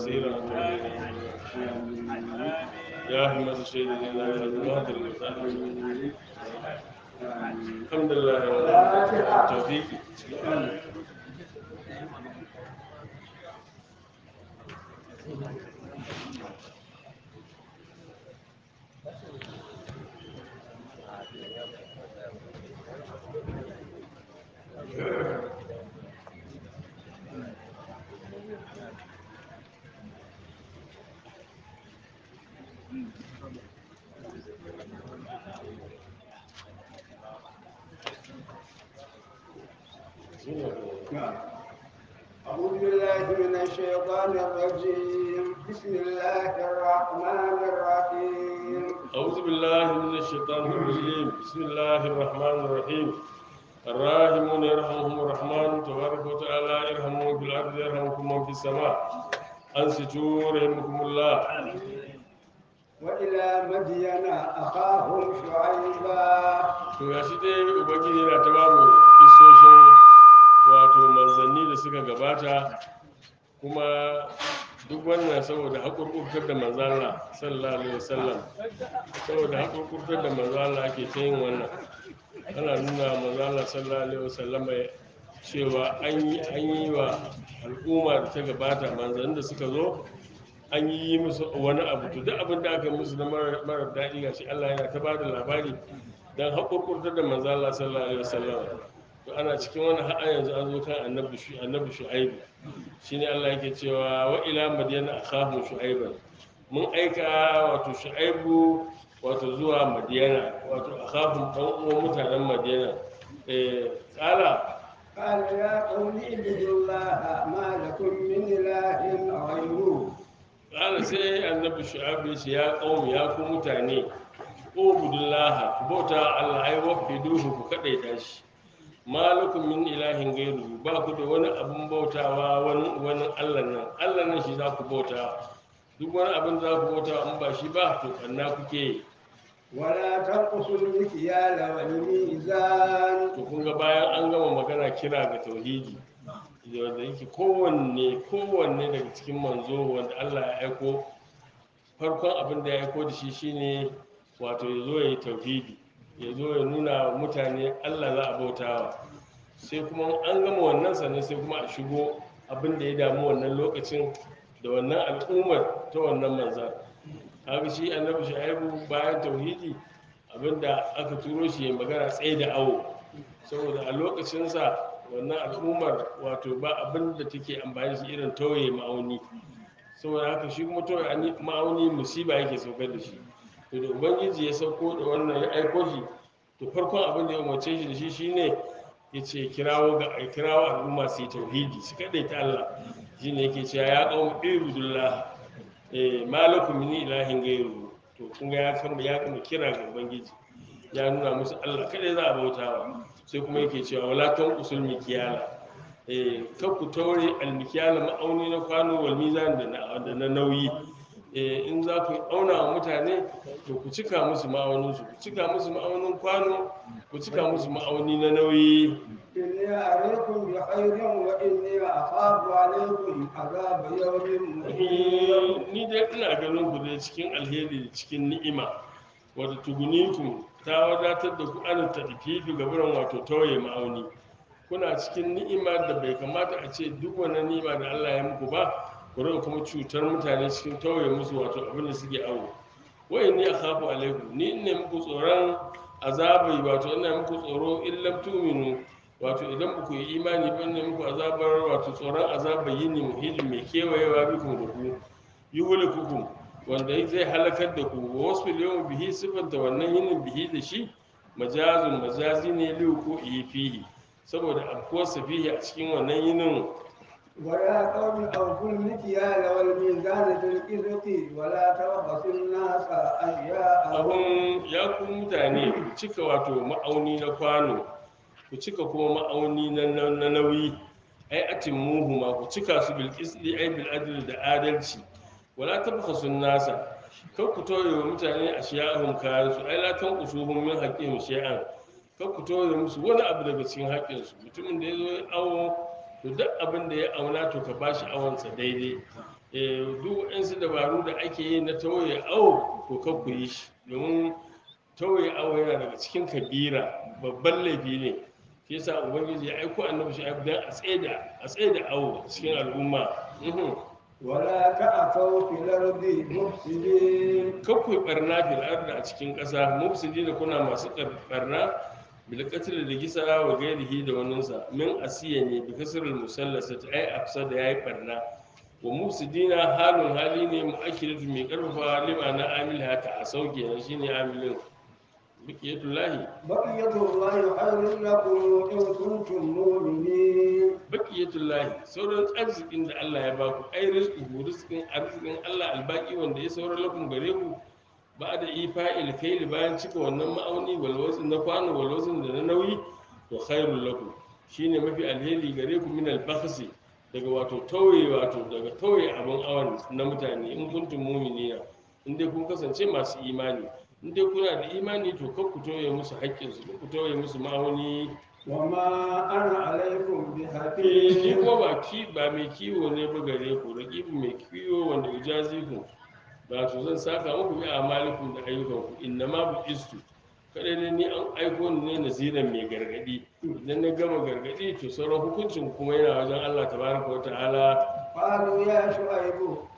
كثيرا يا أحمد الشيء لا إله إلا الحمد لله التوفيق أعوذ بالله من الشيطان الرجيم بسم الله الرحمن الرحيم أعوذ بالله من الشيطان الرجيم بسم الله الرحمن الرحيم الراحمون يرحمهم الرحمن تبارك وتعالى ارحموا في الأرض يرحمكم من في السماء أنصتوا رحمكم الله وإلى مدين أخاهم شعيبا to ga shi dai ubangiji yana ta ba mu kisoshin wato manzanni da suka gabata kuma duk wannan saboda haƙurƙurtar da manzala sallallahu alaihi wasallam saboda haƙurƙurtar da manzala ake ta yin wannan ana nuna manzala sallallahu alaihi wasallam cewa an yi an yi wa al'umma da ta gabata manzanni da suka zo an yi musu wani abu to duk abin da aka yi musu na mara mara daɗi ga shi Allah yana ta ba da labari don haƙurƙurtar da manzo Allah sallallahu alaihi wasallam to ana cikin wani ha'a yanzu an zo kan annabi shu annabi shu'aibu shine Allah yake cewa wa ila madyana akhahum shu'aiban mun aika wato shu'aibu wato zuwa madyana wato akhahum dan uwan mutanen madyana eh kala قال يا قوم اعبدوا الله ما لكم من إله غيره kala sai annabi shu'aibu ya ce ya qaumi ya ku mutane ubudullah ku bauta Allah ai wahiduhu ku kadaita shi malakum min ilahin gairu ba ku da wani abin bautawa wani wani Allah nan Allah nan shi za ku bauta duk wani abin da za ku bauta in ba shi ba to kanna kuke yi. ولا تنقصوا المكيال والميزان to kun ga bayan an gama magana kira ga tauhidi wanda yake kowanne kowanne daga cikin manzo wanda Allah ya aiko farkon abin da ya aiko da shi shine wato ya zo ya yi tauhidi ya zo ya nuna wa mutane Allah za a bautawa sai kuma an gama wannan sannan sai kuma a shigo abin da ya damu wannan lokacin da wannan al'ummar ta wannan manzan kaga shi annabi shu'aibu bayan tauhidi abinda aka turo shi ya magana tsaye da awo saboda a lokacinsa wannan al'ummar wato ba abin da take amfani shi irin tauye ma'auni saboda haka shi kuma tauye ani- ma'auni musiba yake saukar da shi to da ubangiji ya sauko da wannan ya aiko shi to farkon abin da ya umarce shi da shi shine ya ce kirawo ga a kirawo al'umma su yi tauhidi su kaɗai ta Allah shine yake cewa ya qaum ibudullah eh malakum min ilahin gairu to kun ga ya kama ya kama kira ga ubangiji ya nuna musu Allah kada za a bautawa sai kuma yake cewa wala tan usul mikiyala eh kar ku taure almikiyala ma'auni na kwano wal mizan da na da na nauyi eh in za ku auna wa mutane to ku cika musu ma'aunin su ku cika musu ma'aunin kwano ku cika musu ma'auni na nauyi إني أريكم بخير وإني أخاف عليكم عذاب يوم محيط ni dai ina ganin ku dai cikin alheri da cikin ni'ima wato tugunikum ta wadatar da ku an tadfifi ga buran wato tauye ma'auni kuna cikin ni'ima da bai kamata a ce duk wani ni'ima da Allah ya muku ba ku rika kuma cutar mutane cikin tauye musu wato abin da suke awo wai ni akhafu alaikum ni ne muku tsoron azabai wato ina muku tsoro illam tu'minu wato idan ba ku yi imani ba ne muku azabar wato tsoron azabar yini muhijin mai kewayewa bikun da ku yi hulikukum wanda zai halakar da ku wa wasu yawon bihi siffanta wannan yinin bihi da shi majazun majazi ne liyu ko iya fihi saboda afkuwarsa fihi a cikin wannan yinin ويا قوم أوفوا المكيال والميزان بالقسط ولا تبخسوا الناس أشياءهم abun ya ku mutane ku cika wato ma'auni na kwano ku cika kuma ma'auni na na- na nauyi ai atin muhu ma ku cika su bil qisdi ai bil adl da adalci wala tabkhasu nasa kar ku toye wa mutane ashiya'ahum kayan su ai la tanqusuhum min haqqihim shay'an kar ku toye musu wani abu daga cikin haƙƙin su mutumin da yazo ya awo to duk abin da ya auna to ka bashi awansa daidai eh duk waɗansu dabaru da ake yi na tauye awo to kan ku yi shi domin tauye awo yana daga cikin kabira babban laifi ne shi yasa ubangiji ya aiko annabi shi dan a tsaida a tsaida awo cikin al'umma Mhm. ولا تعثوا في الأرض مفسدين kan ku yi barna fil ardi a cikin ƙasa mufsidi da kuna masu kar- barna bil qatl da gisa wa gairihi da waninsa min asiya ne bi kasrul musallasati ai afsa da yayi barna wa mufsidina halun hali ne mu'akkidatu mai karfafa lima na amil hata a sauke na shine amilin baqiyatullahi بقية الله خير لكم إن كنتم مؤمنين baqiyatullahi sauran arzikin da Allah ya baku ai rizqu rizqin arzikin Allah albaki wanda ya saura lakum gare ku ba da ifa'il kaili bayan cika wannan ma'auni wal wazn na kwano wal wazn da na nauyi to khairul lakum shine mafi alheri gare ku min al bakhsi daga wato tauye wato daga tauye abin awan na mutane in kuntum mu'minina in dai kun kasance masu imani in dai kuna da imani to kar ku tauye musu haƙƙinsu kar ku tauye musu ma'auni وما أنا عليكم ni بحفيظ kuma ba ki ba mai kiwo ne ba gare ku raqibu mai kiwo wanda ujazi ku ba to zan saka muku bi amalikum da ayyukan ku inna ma bu istu kada ne ni an aiko ni ne naziran mai gargadi idan na gama gargadi to sauran hukuncin kuma yana wajen Allah tabaraka wa ta'ala قالوا يا شعيب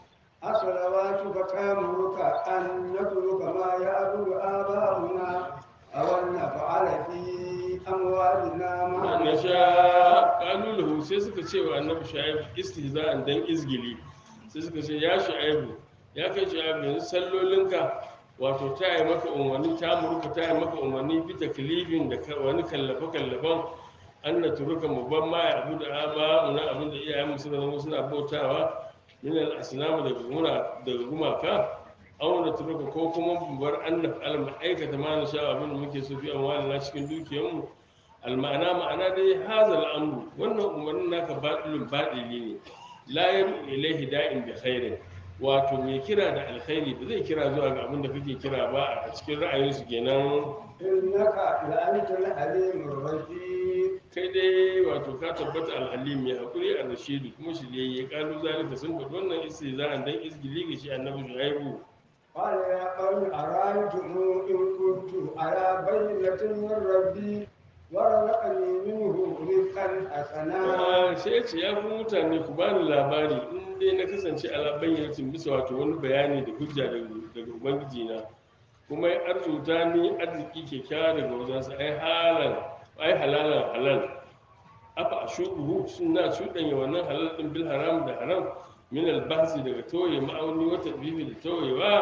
أصلواتك تأمرك أن نترك ما يعبد آباؤنا أو أن نفعل في أموالنا ما na نشاء sha kalulahu sai suka ce wa annabi shu'aib istihza'an dan izgili sai suka ce ya shu'aibu ya kai shu'aib yanzu sallolinka wato ta yi maka umarni ta murka ta yi maka umarni bi taklifin da ka- wani kallafe kallafen an na turuka mu ban ma ya abu da aba na abin da iyayen mu suka zama suna bautawa min al asnam daga guna daga gumaka aw na turuka ko kuma mu bar an na fa'al mu aikata ma na sha abin da muke so fi amwalina cikin dukiyarmu alma'ana ma'ana dai hazal amru wannan umarnin naka baɗilin baɗili ne la yadu ilaihi da'in bi khairin wato mai kira da alkhairi ba zai kira zuwa ga abin da kake kira ba a cikin ra'ayinsu kenan إنك لأنت الحليم الرشيد kai dai wato ka tabbata alhalim mai hakuri a rashidu kuma shi ne ya kalu zalika sun faɗi wannan istiza'an dan izgili ga shi annabi shu'aibu قال يا قوم أرأيتم إن كنت على بينة من ربي ورزقني منه رزقا حسنا Ah, sai ya ce ya fi mutane ku bani labari in dai na kasance ala bayyanatin bisa wato wani bayani da hujja daga daga ubangiji na kuma ya arzuta ni arziki kyakkyawa daga wajensa ai halan ai halalan halal afa ashubuhu suna cuɗanya wannan halal din bil haram da haram min al bahsi daga toye ma'auni wata bibi da toyewa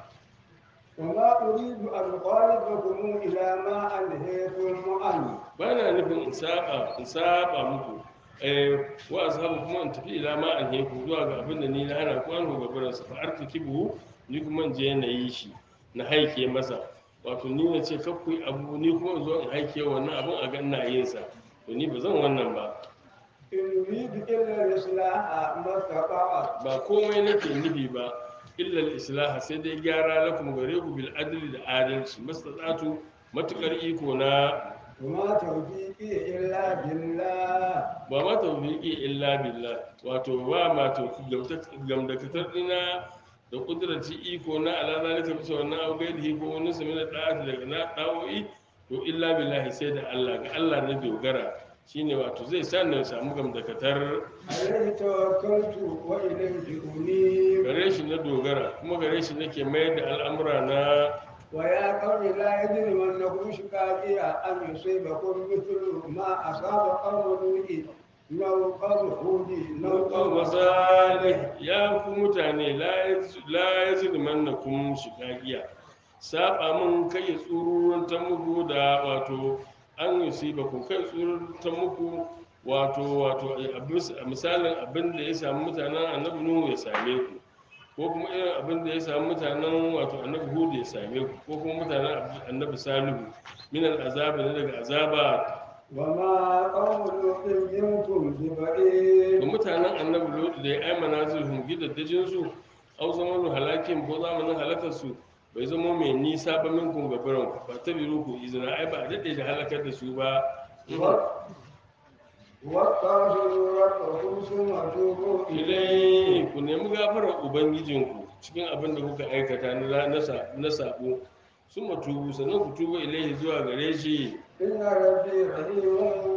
وما أريد أن أخالفكم إلى ما أنهيتم عنه ba na nufin in saba in saba muku eh wa ashabu kuma in tafi ila ma an heku zuwa ga abin da ni na hana ku an ga gurin sa fa artakibu ni kuma in je na yi shi na haike masa wato ni na ce kar ku yi abu ni kuma in zo in haike wannan abin a ga ina yin sa to ni ba zan wannan ba إن أريد إلا الإصلاح ما استطعت ba komai nake nufi ba illa al-islah sai dai gyara lakum gare ku bil adli da adalci mastata'tu matukar iko na وما توفيقي إلا بالله ba ma tawfiqi illa billah wato ba ma tawfiq gamdakatar dina da kudrati iko na ala zalika bisa wannan abu gaidi ko wani su mina da'ati daga na da'o'i to illa billahi sai da Allah ga Allah ne dogara shine wato zai sa na samu gamdakatar عليه توكلت وإليه أنيب gare shi na dogara kuma gare shi nake mayar da al'amura na ويا قوم لا يجرمنكم شقاقي أن يصيبكم مثل ما أصاب قوم نوح أو قوم هود أو قوم masalih ya ku mutane la ya zini manna kun shigagiya saba mun kai ya tsururun ta muku da wato an yi su ba ku kai tsururun ta muku wato wato a misalin abin da ya samu mutanen annabi nuhu ya same ku ko kuma irin abin da ya samu mutanen wato annabi hudu ya same ku ko kuma mutanen annabi salihu min al'azabi na daga azaba وما قوم لوط منكم ببعيد ga mutanen annabi lodi da ya aimana zulhum gidaddajin su au zamanin halakin ko zamanin halakar su bai zama mai nisa ba minkum gabaran ku ba ta biru ku izina ai ba a daɗe da halakar da su ba واستغفروا ربكم ثم توبوا ilai ku nemi gafarar ubangijinku cikin abin da kuka aikata na na sa- na sabo sun matubu sannan ku tuba ilaihi zuwa gare shi إن ربي رحيم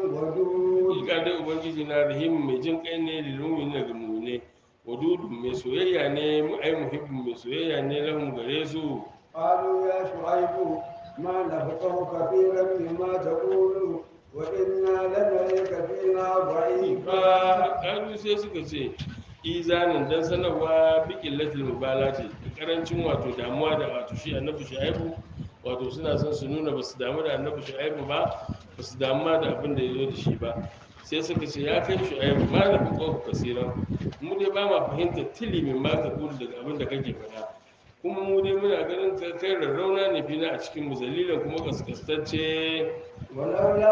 ودود Hakika dai ubangiji na rahim mai jin kai ne da lumi daga mune wadudu mai soyayya ne mu ai muhibbin mai soyayya ne lahum gare su قالوا يا شعيب ما نفقه كثيرا مما تقول وإنا لنريك فينا ضعيفا ba kalu sai suka ce izanin dan sanarwa bikin latil mubala ce karancin wato damuwa da wato shi annabi shu'aibu wato suna son su nuna ba su damu da annabi shu'aibu ba ba su damu ma da abin da ya zo da shi ba sai suka ce ya kai shu'aibu ma da fi ƙofa kasiran mu dai ba ma fahimtar tili min ma ka kulu daga abin da kake faɗa kuma mu dai muna ganin ka kai rarrauna ne fina a cikin mu zalilan kuma kaskastacce ولولا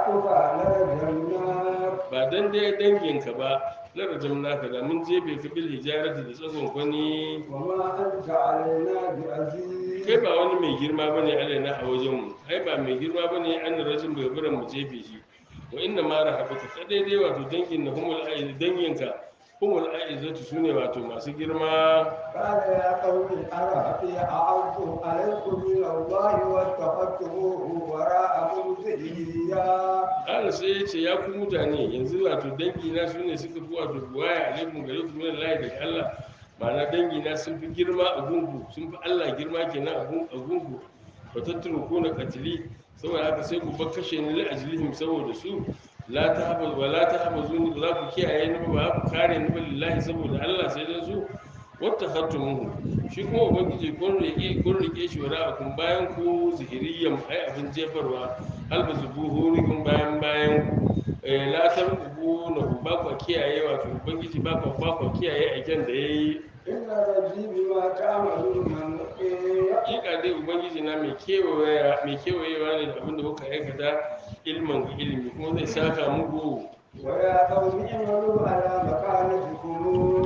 رهقك لرجمناك ba dan dai danginka ba larajam naka da mun jefe ka bil hijarati da tsagon kwani وما أنت علينا بعزيز kai ba wani mai girma bane alaina a wajen mu ai ba mai girma bane an rajin bai bara mu jefe shi wa inna ma rahabaka ka daidai wato dangin na humul aiz danginka humul aizatu sune wato masu girma قال يا قوم أرهقي أعظ عليكم من الله واتخذتموه وراءكم ذريا Allah sai ya ce ya ku mutane yanzu wato dangi na su ne suka fi wato buwaya alaikum gare ku min Allah daga Allah ma'ana dangi na sun fi girma a gungu sun fi Allah girma kenan a gun- a gungu ba tattaro ko na katili saboda haka sai ku bar kashe ni li ajlihim saboda su la ta haba wa la ta haba zuni ba za ku kiyaye ni ba ba ku kare ni ba lillahi saboda Allah sai dan su wata hattumuhu shi kuma ubangiji kun rike kun rike shi wara akun bayan ku zihiriyan ai abin jefarwa alba zubuhu kun bayan bayan ku eh la tarqubu na ku ba ku kiyaye wato ubangiji ba ku ba ku kiyaye aiken da yayi إن ربي بما تعملون محيط hakika dai ubangiji na mai kewayewa mai kewayewa ne da abin da kuka aikata ilmin ga ilimi kuma zai saka muku ويا قوم اعملوا على مكانتكم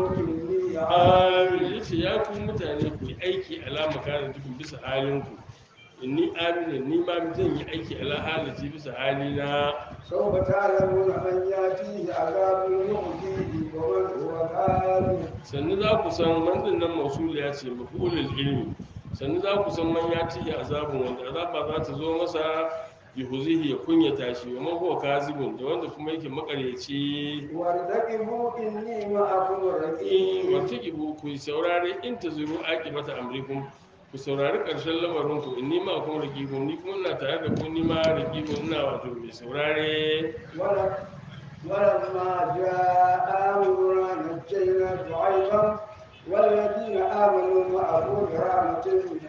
إني عامل amin yace ya ku mutane ku yi aiki alama kana tukun bisa halinku inni amina ni ma zan yi aiki ala halaci bisa halina سوف تعلمون من يأتيه عذاب يخزيه ومن هو كاذب sannu za ku san manzan nan mausuliya ce mafulul ilmi sannu za ku san man ya tihi azabun wanda azaba za ta zo masa yuhuzihi ya kunyata shi wa man huwa kazibun da wanda kuma yake makaryaci وارتقبوا إني معكم in رقيب wata ibu ku saurare in ta zuru mata amrikum ku saurari ƙarshen lamarin ku inni ma kuma raqibun ni kuma ina tare da ku ni ma raqibun ina wato mai saurare ول- ولما جاء أمرنا نجينا شعيبا والذين آمنوا معه برحمة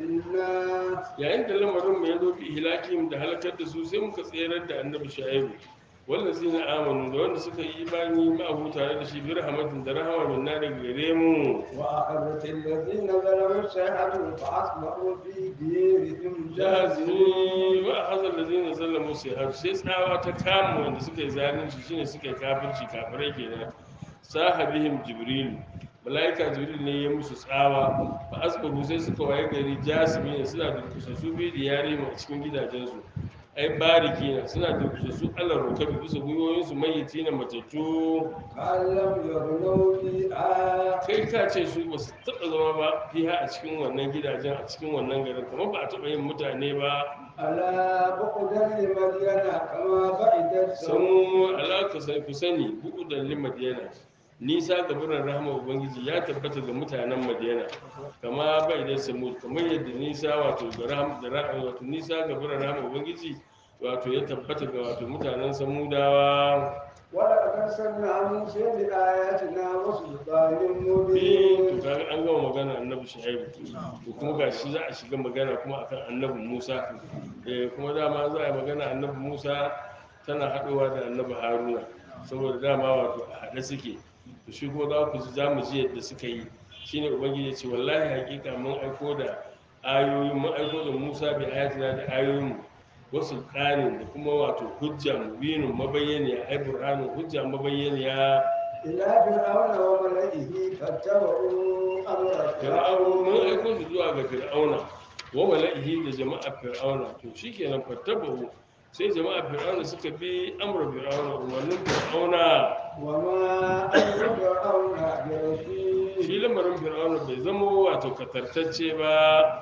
منا yayin da lamarin mu ya zo bi hilakim da halakar da su sai muka tserar da annabi shaibu wanda zina amanu da wanda suka yi imani ma'ahu tare da shi bi rahmatin da rahama min na daga gare mu وأخذت الذين ظلموا الصيحة فأصبحوا في ديرهم جاثمين jazini wa hazal ladina zallamu sai har sai tsawa ta kama wanda suka yi zalunci shine suka yi kafirci kafirai kenan sahabihim jibril malaika jibril ne ya musu tsawa ba asbahu sai suka waye gari jasimi suna da kusassu bi da yare mu a cikin gidajensu ai bariki na suna da kusassu Allah rokabi bisa gwiwoyinsu mayyaci na matattu قال لم يغنوا فيها kai ka ce su ba su taɓa zama ba fiha a cikin wannan gidajen a cikin wannan garin kamar ba a taɓa yin mutane ba ألا بقدا لمدين كما بعدت samu alaka sai ku sani buku da madiyana nisa ga birnin rahama ubangiji ya tabbata ga mutanen madiyana kama bai da samu kamar yadda nisa wato ga rahama da rahama wato nisa ga birnin rahama ubangiji wato ya tabbata ga wato mutanen samudawa ولقد أرسلنا موسى بآياتنا وسلطان eh مبين to kaga an gama magana annabi shu'aibu to kuma gashi za a shiga magana kuma akan annabi musa eh kuma dama za a yi magana annabi musa tana haɗuwa da annabi haruna saboda dama wato a haɗe suke to shi kuma za ku ji za mu ji yadda suka yi shine ubangiji ya ce wallahi hakika mun aiko da ayoyi mun aiko da musa bi ayatina da ayoyin wasu ƙanin da kuma wato hujja mubinin mabayyaniya ai burhanin hujja mabayyaniya إلى فرعون وملئه فاتبعوا أمر fir'aun mun فرعون aiko su zuwa ga fir'auna wa mala'ihi da jama'ar fir'auna to shikenan fattabahu sai jama'a fir'auna suka bi amra fir'auna umarnin fir'auna وما أمر فرعون shi برشيد lamarin fir'auna bai zama wato katartacce ba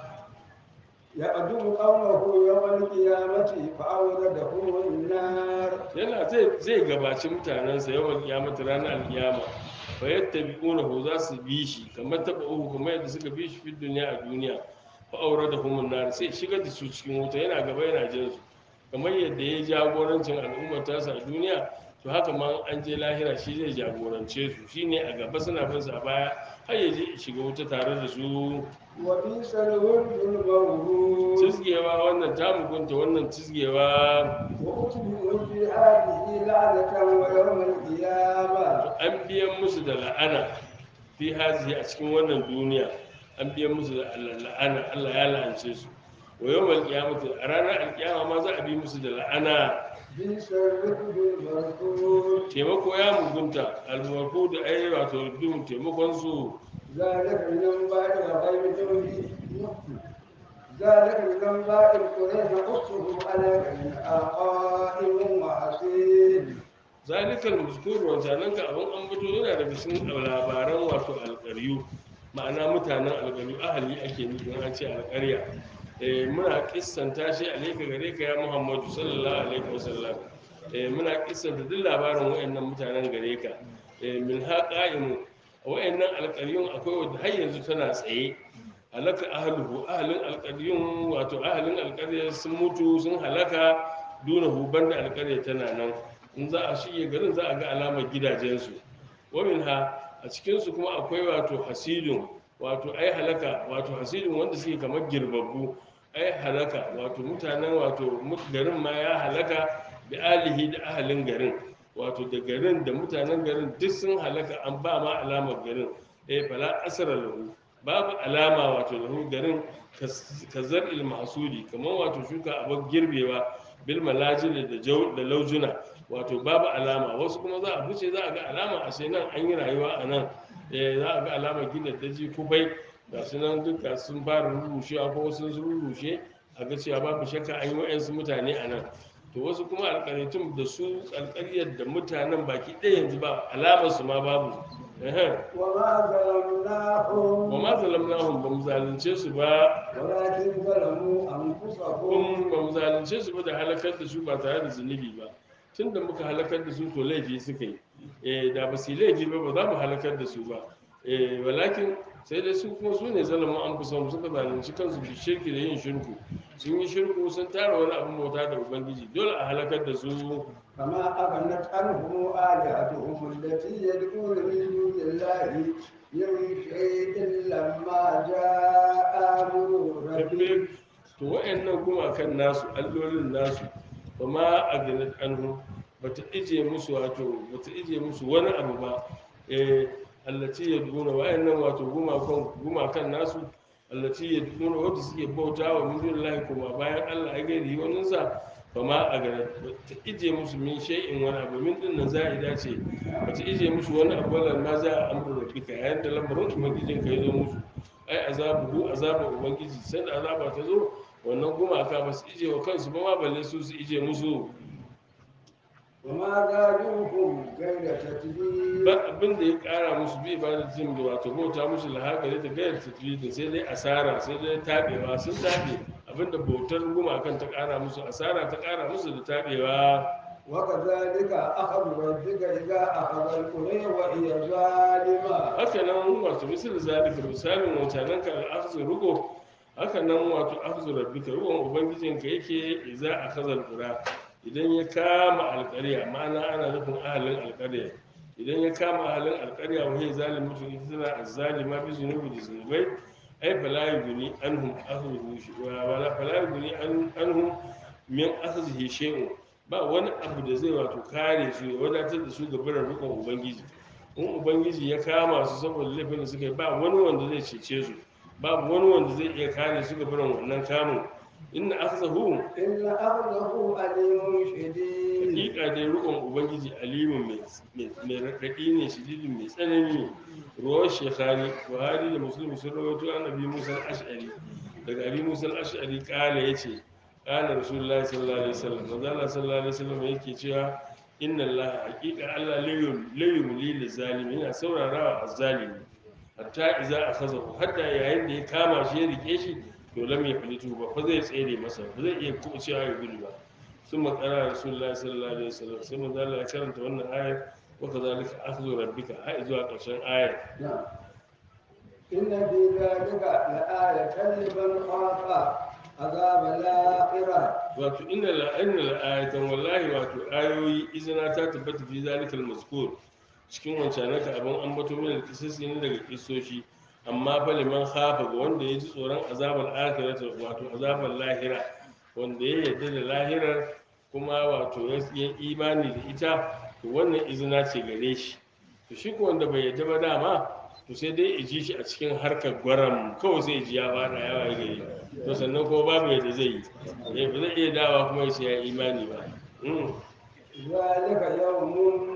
يقدم قومه يوم القيامة فأوردهم النار yana zai zai gabaci mutanensa yawan kiyamata ranar alkiyama fa yattabi'unahu za su bi shi kamar taba uku kamar yadda suka bi shi fi duniya a duniya fa aure da humun nar sai shigar da su cikin wuta yana gaba yana jin su kamar yadda ya jagorancin al'ummar tasa a duniya to haka ma an je lahira shi zai jagorance su shine a gaba suna bin sa a baya har ya je ya shiga wuta tare da su وبئس الورد المورود tizgewa wannan ta mugunta wannan tizgewa وأتبعوا في هذه لعنة ويوم القيامة an biyan musu da la'ana fi hazihi a cikin wannan duniya an biyan musu da la'ana Allah ya la'ance su wa yawmal qiyamati a ranar alkiyama ma za a bi musu da la'ana بئس الرفد المرفود taimako ya mugunta almarfu da ai wato rubin taimakon su ذلك من انباء الغيب نوحي ذلك من انباء القرى نقصه عليك من قائم وحسين zalikal mazkur wancanan ka abin an fito yana daga cikin labaran wato alƙaryu ma'ana mutanen alƙaryu ahali ake nufi an ce alƙarya eh muna kissanta shi alaika gare ka ya muhammadu sallallahu alaihi wasallam eh muna kissanta duk labarin wayannan mutanen gare ka eh min haqa'imu wayannan alƙaryun akwai wanda har yanzu tana tsaye halaka ahluhu ahlin alƙaryun wato ahlin alƙarya sun mutu sun halaka dunahu banda alƙarya tana nan in za a shige garin za a ga alamar gidajensu wamin ha a cikinsu kuma akwai wato hasidun wato ai halaka wato hasidun wanda suke kamar girbabbu ai halaka wato mutanen wato mut- garin ma ya halaka da alihi da ahalin garin wato da garin da mutanen garin duk sun halaka an ba ma alamar garin eh fala asara lahu babu alama wato lahu garin kazar ilmasudi kamar wato shuka abin girbewa bil malajil da jau da laujuna wato babu alama wasu kuma za a fice za a ga alama a sai nan an yi rayuwa a nan eh za a ga alama gina daji kubai ga su nan duka sun fara rurrushewa ko wasu sun rurrushe a ga cewa babu shakka an yi wa'yansu mutane a nan to wasu kuma alƙaryatun da su alƙaryar da mutanen baki ɗaya yanzu ba alamar su ma babu Ehem. وما ظلمناهم wa ma zalamnahum ba mu zalunce su ba ولكن ظلموا أنفسهم kun ba mu zalunce su ba da halakar da su ba tare da zunubi ba tun da muka halakar da su to laifi suka yi eh da ba su yi laifi ba ba za mu halakar da su ba eh walakin sai dai su kuma su ne zalamin an kusa suka zalunci kansu da shirki da yin shirku sun yi shirku sun tara wani abin bauta da ubangiji dole a halakar da su فما أغنت عنهم آلهتهم التي يدعون من دون الله من شيء لما جاء أمر ربك to wa'annan gumakan nasu allolin nasu ba ma a ganin anhu ba ta ije musu wato ba ta ije musu wani abu ba eh allaci ya duna wa'annan wato gumakan gumakan nasu allaci ya duna wanda suke bauta wa min dunillahi kuma bayan Allah ya gairi wannan sa ba ma a ganin ba ta ije musu min shay'in wani abu min din nan za'ida ce ba ta ije musu wani abu wala ma za a amru rabbika yayin da lamarin ubangijin ka ya zo musu ai azabuhu azaba ubangiji sai da azaba ta zo wannan gumaka ba su ije wa kansu ba ma balle su su ije musu وما زادوهم غير تتبير ba abin da ya kara musu bi ba da jin da wato bauta musu lahaka ta gayar tafiye sai dai asara sai dai tabewa sun tabe abin da bautar gumakan ta kara musu asara ta kara musu da tabewa وكذلك أخذ ربك إذا أخذ القرى وهي ظالمة haka nan wato misal zalika misalin wancanan ka al'akhzu rugo haka nan wato akhzu rabbika ruwan ubangijinka yake idza akhadha al-qura idan ya kama alƙarya ma'ana ana nufin ahalin alƙarya idan ya kama ahalin alƙarya wa hiya zalimatu ita tana azzalima bi zunubi da zunubai ai fala yughni anhum akhzuhu wa wala fala yughni an- anhum min akhzihi shay'un ba wani abu da zai wato kare su ya wadatar da su ga barin rukun ubangiji in ubangiji ya kama su saboda laifin da suka yi ba wani wanda zai cece su babu wani wanda zai iya kare su ga barin wannan kamun inna akhzahu إن أخذه أليم شديد hakika dai rukun ubangiji alimun mai mai raɗaɗi ne shididin mai tsanani ruwan shekhari buhari da musulmi sun rawaito an abi musa al-ash'ari daga abi musa al-ash'ari kala ya ce qala rasulullahi sallallahu alaihi wasallam manzo Allah sallallahu alaihi wasallam yake cewa inna Allah haqiqa Allah la yumli lil zalimi yana saurarawa azzalimi hatta idza akhazahu hatta yayin da ya kama shi ya rike shi to lam yaflitu ba fa zai tsere masa ba zai iya kucewa ya gudu ba ثم قرأ رسول الله صلى الله عليه وسلم ثم قال لك كرمت wannan ayar وكذلك أخذ ربك هاي zuwa ƙarshen ayar نعم إن في ذلك لآية لمن خاف عذاب الآخرة wato inna la inna la ayatan wallahi wato ayoyi izina ta tabbata fi zalikal mazkur cikin wancan naka abin ambato min kisasi ne daga kisoshi amma fa liman khafa ga wanda ya ji tsoron azabar akhirata wato azabar lahira wanda ya yarda da lahirar kuma wato ya yi imani da ita to wannan izina ce gare shi to shi ko wanda bai yarda ba dama to sai dai ji shi a cikin harkar gwaram kawai sai ji ya fara yawa ya gari to sannan kuma babu yadda zai yi eh ba zai iya dawa kuma ya ce ya imani ba Mm. ذلك يوم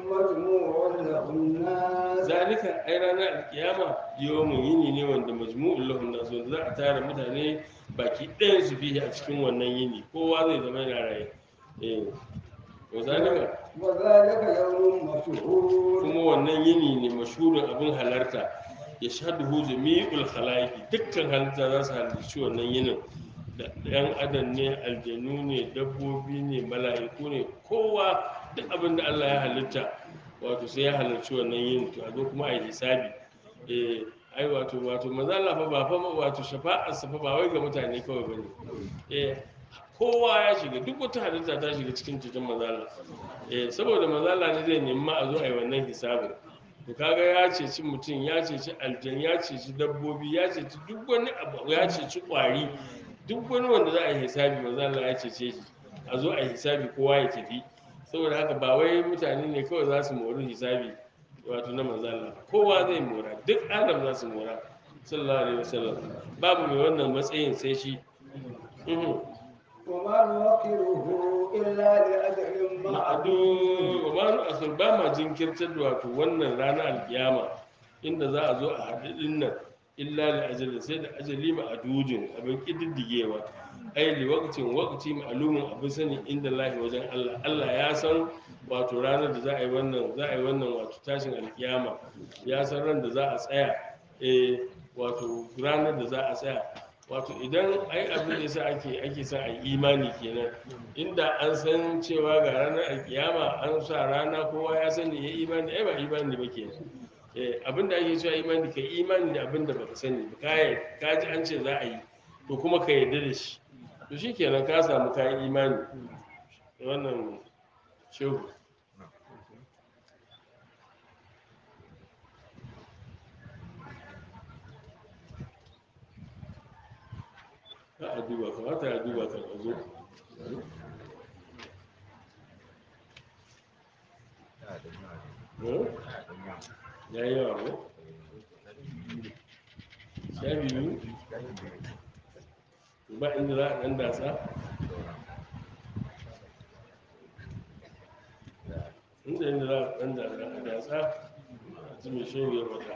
مجموع له الناس zalika ai ranar alkiyama yawon yini ne wanda majmu'ul lahum nas wanda za a tara mutane baki ɗayan su fiye a cikin wannan yini kowa zai zama yana raye eh wa zalika وذلك يوم مشهور kuma wannan yini ne mashhurin abin halarta ya shaduhu jami'ul khalaiqi dukkan halitta za su halarci wannan yinin da ɗan adam ne aljanu ne dabbobi ne mala'iku ne kowa duk abin da Allah ya halitta wato sai ya halarci wannan yinin to a zo kuma a yi hisabi eh ai wato wato maza Allah fa ba fa wato shafa'ar sa fa ba wai ga mutane kawai bane eh kowa ya shiga duk wata halitta ta shiga cikin cikin maza Allah eh saboda maza Allah ne zai nemi ma a zo a yi wannan hisabin to kaga ya ceci mutum ya ceci aljan ya ceci dabbobi ya ceci duk wani abu ya ceci kwari duk wani wanda za a yi hisabi maza Allah ya cece shi a zo a yi hisabi kowa ya tafi saboda haka ba wai mutane ne kawai za su mori hisabi wato na manzo Allah kowa zai mora duk adam za su mora sallallahu alaihi wasallam babu mai wannan matsayin sai shi Mhm. وما نوقره إلا لأجل ma'adu معدود wa ma asir ba ma jinkirtar da wato wannan rana alkiyama inda za a zo a haɗu ɗin nan illa da ajali sai da ajali ma'adudin abin ƙididdigewa ai li waqtin waqti ma'lumun abin sani inda lahi wajen Allah Allah ya san wato ranar da za a yi wannan za a yi wannan wato tashin alkiyama ya san ran da za a tsaya eh wato ranar da za a tsaya wato idan ai abin da yasa ake ake sa a yi imani kenan inda an san cewa ga ranar alkiyama an sa rana kowa ya sani ya imani ai ba imani ba kenan eh abin da ake cewa imani ka imani da abin da baka sani ba ka yi- ka ji an ce za a yi to kuma ka yarda da shi to shikenan ka samu kayan imani wannan shehu ka a duba kamata ya duba kan a zo Eh? ya yi yawa ko sha biyu ba inda za a ɗan dasa inda inda za a ɗan dasa a dasa a ji mai shehu ya faɗa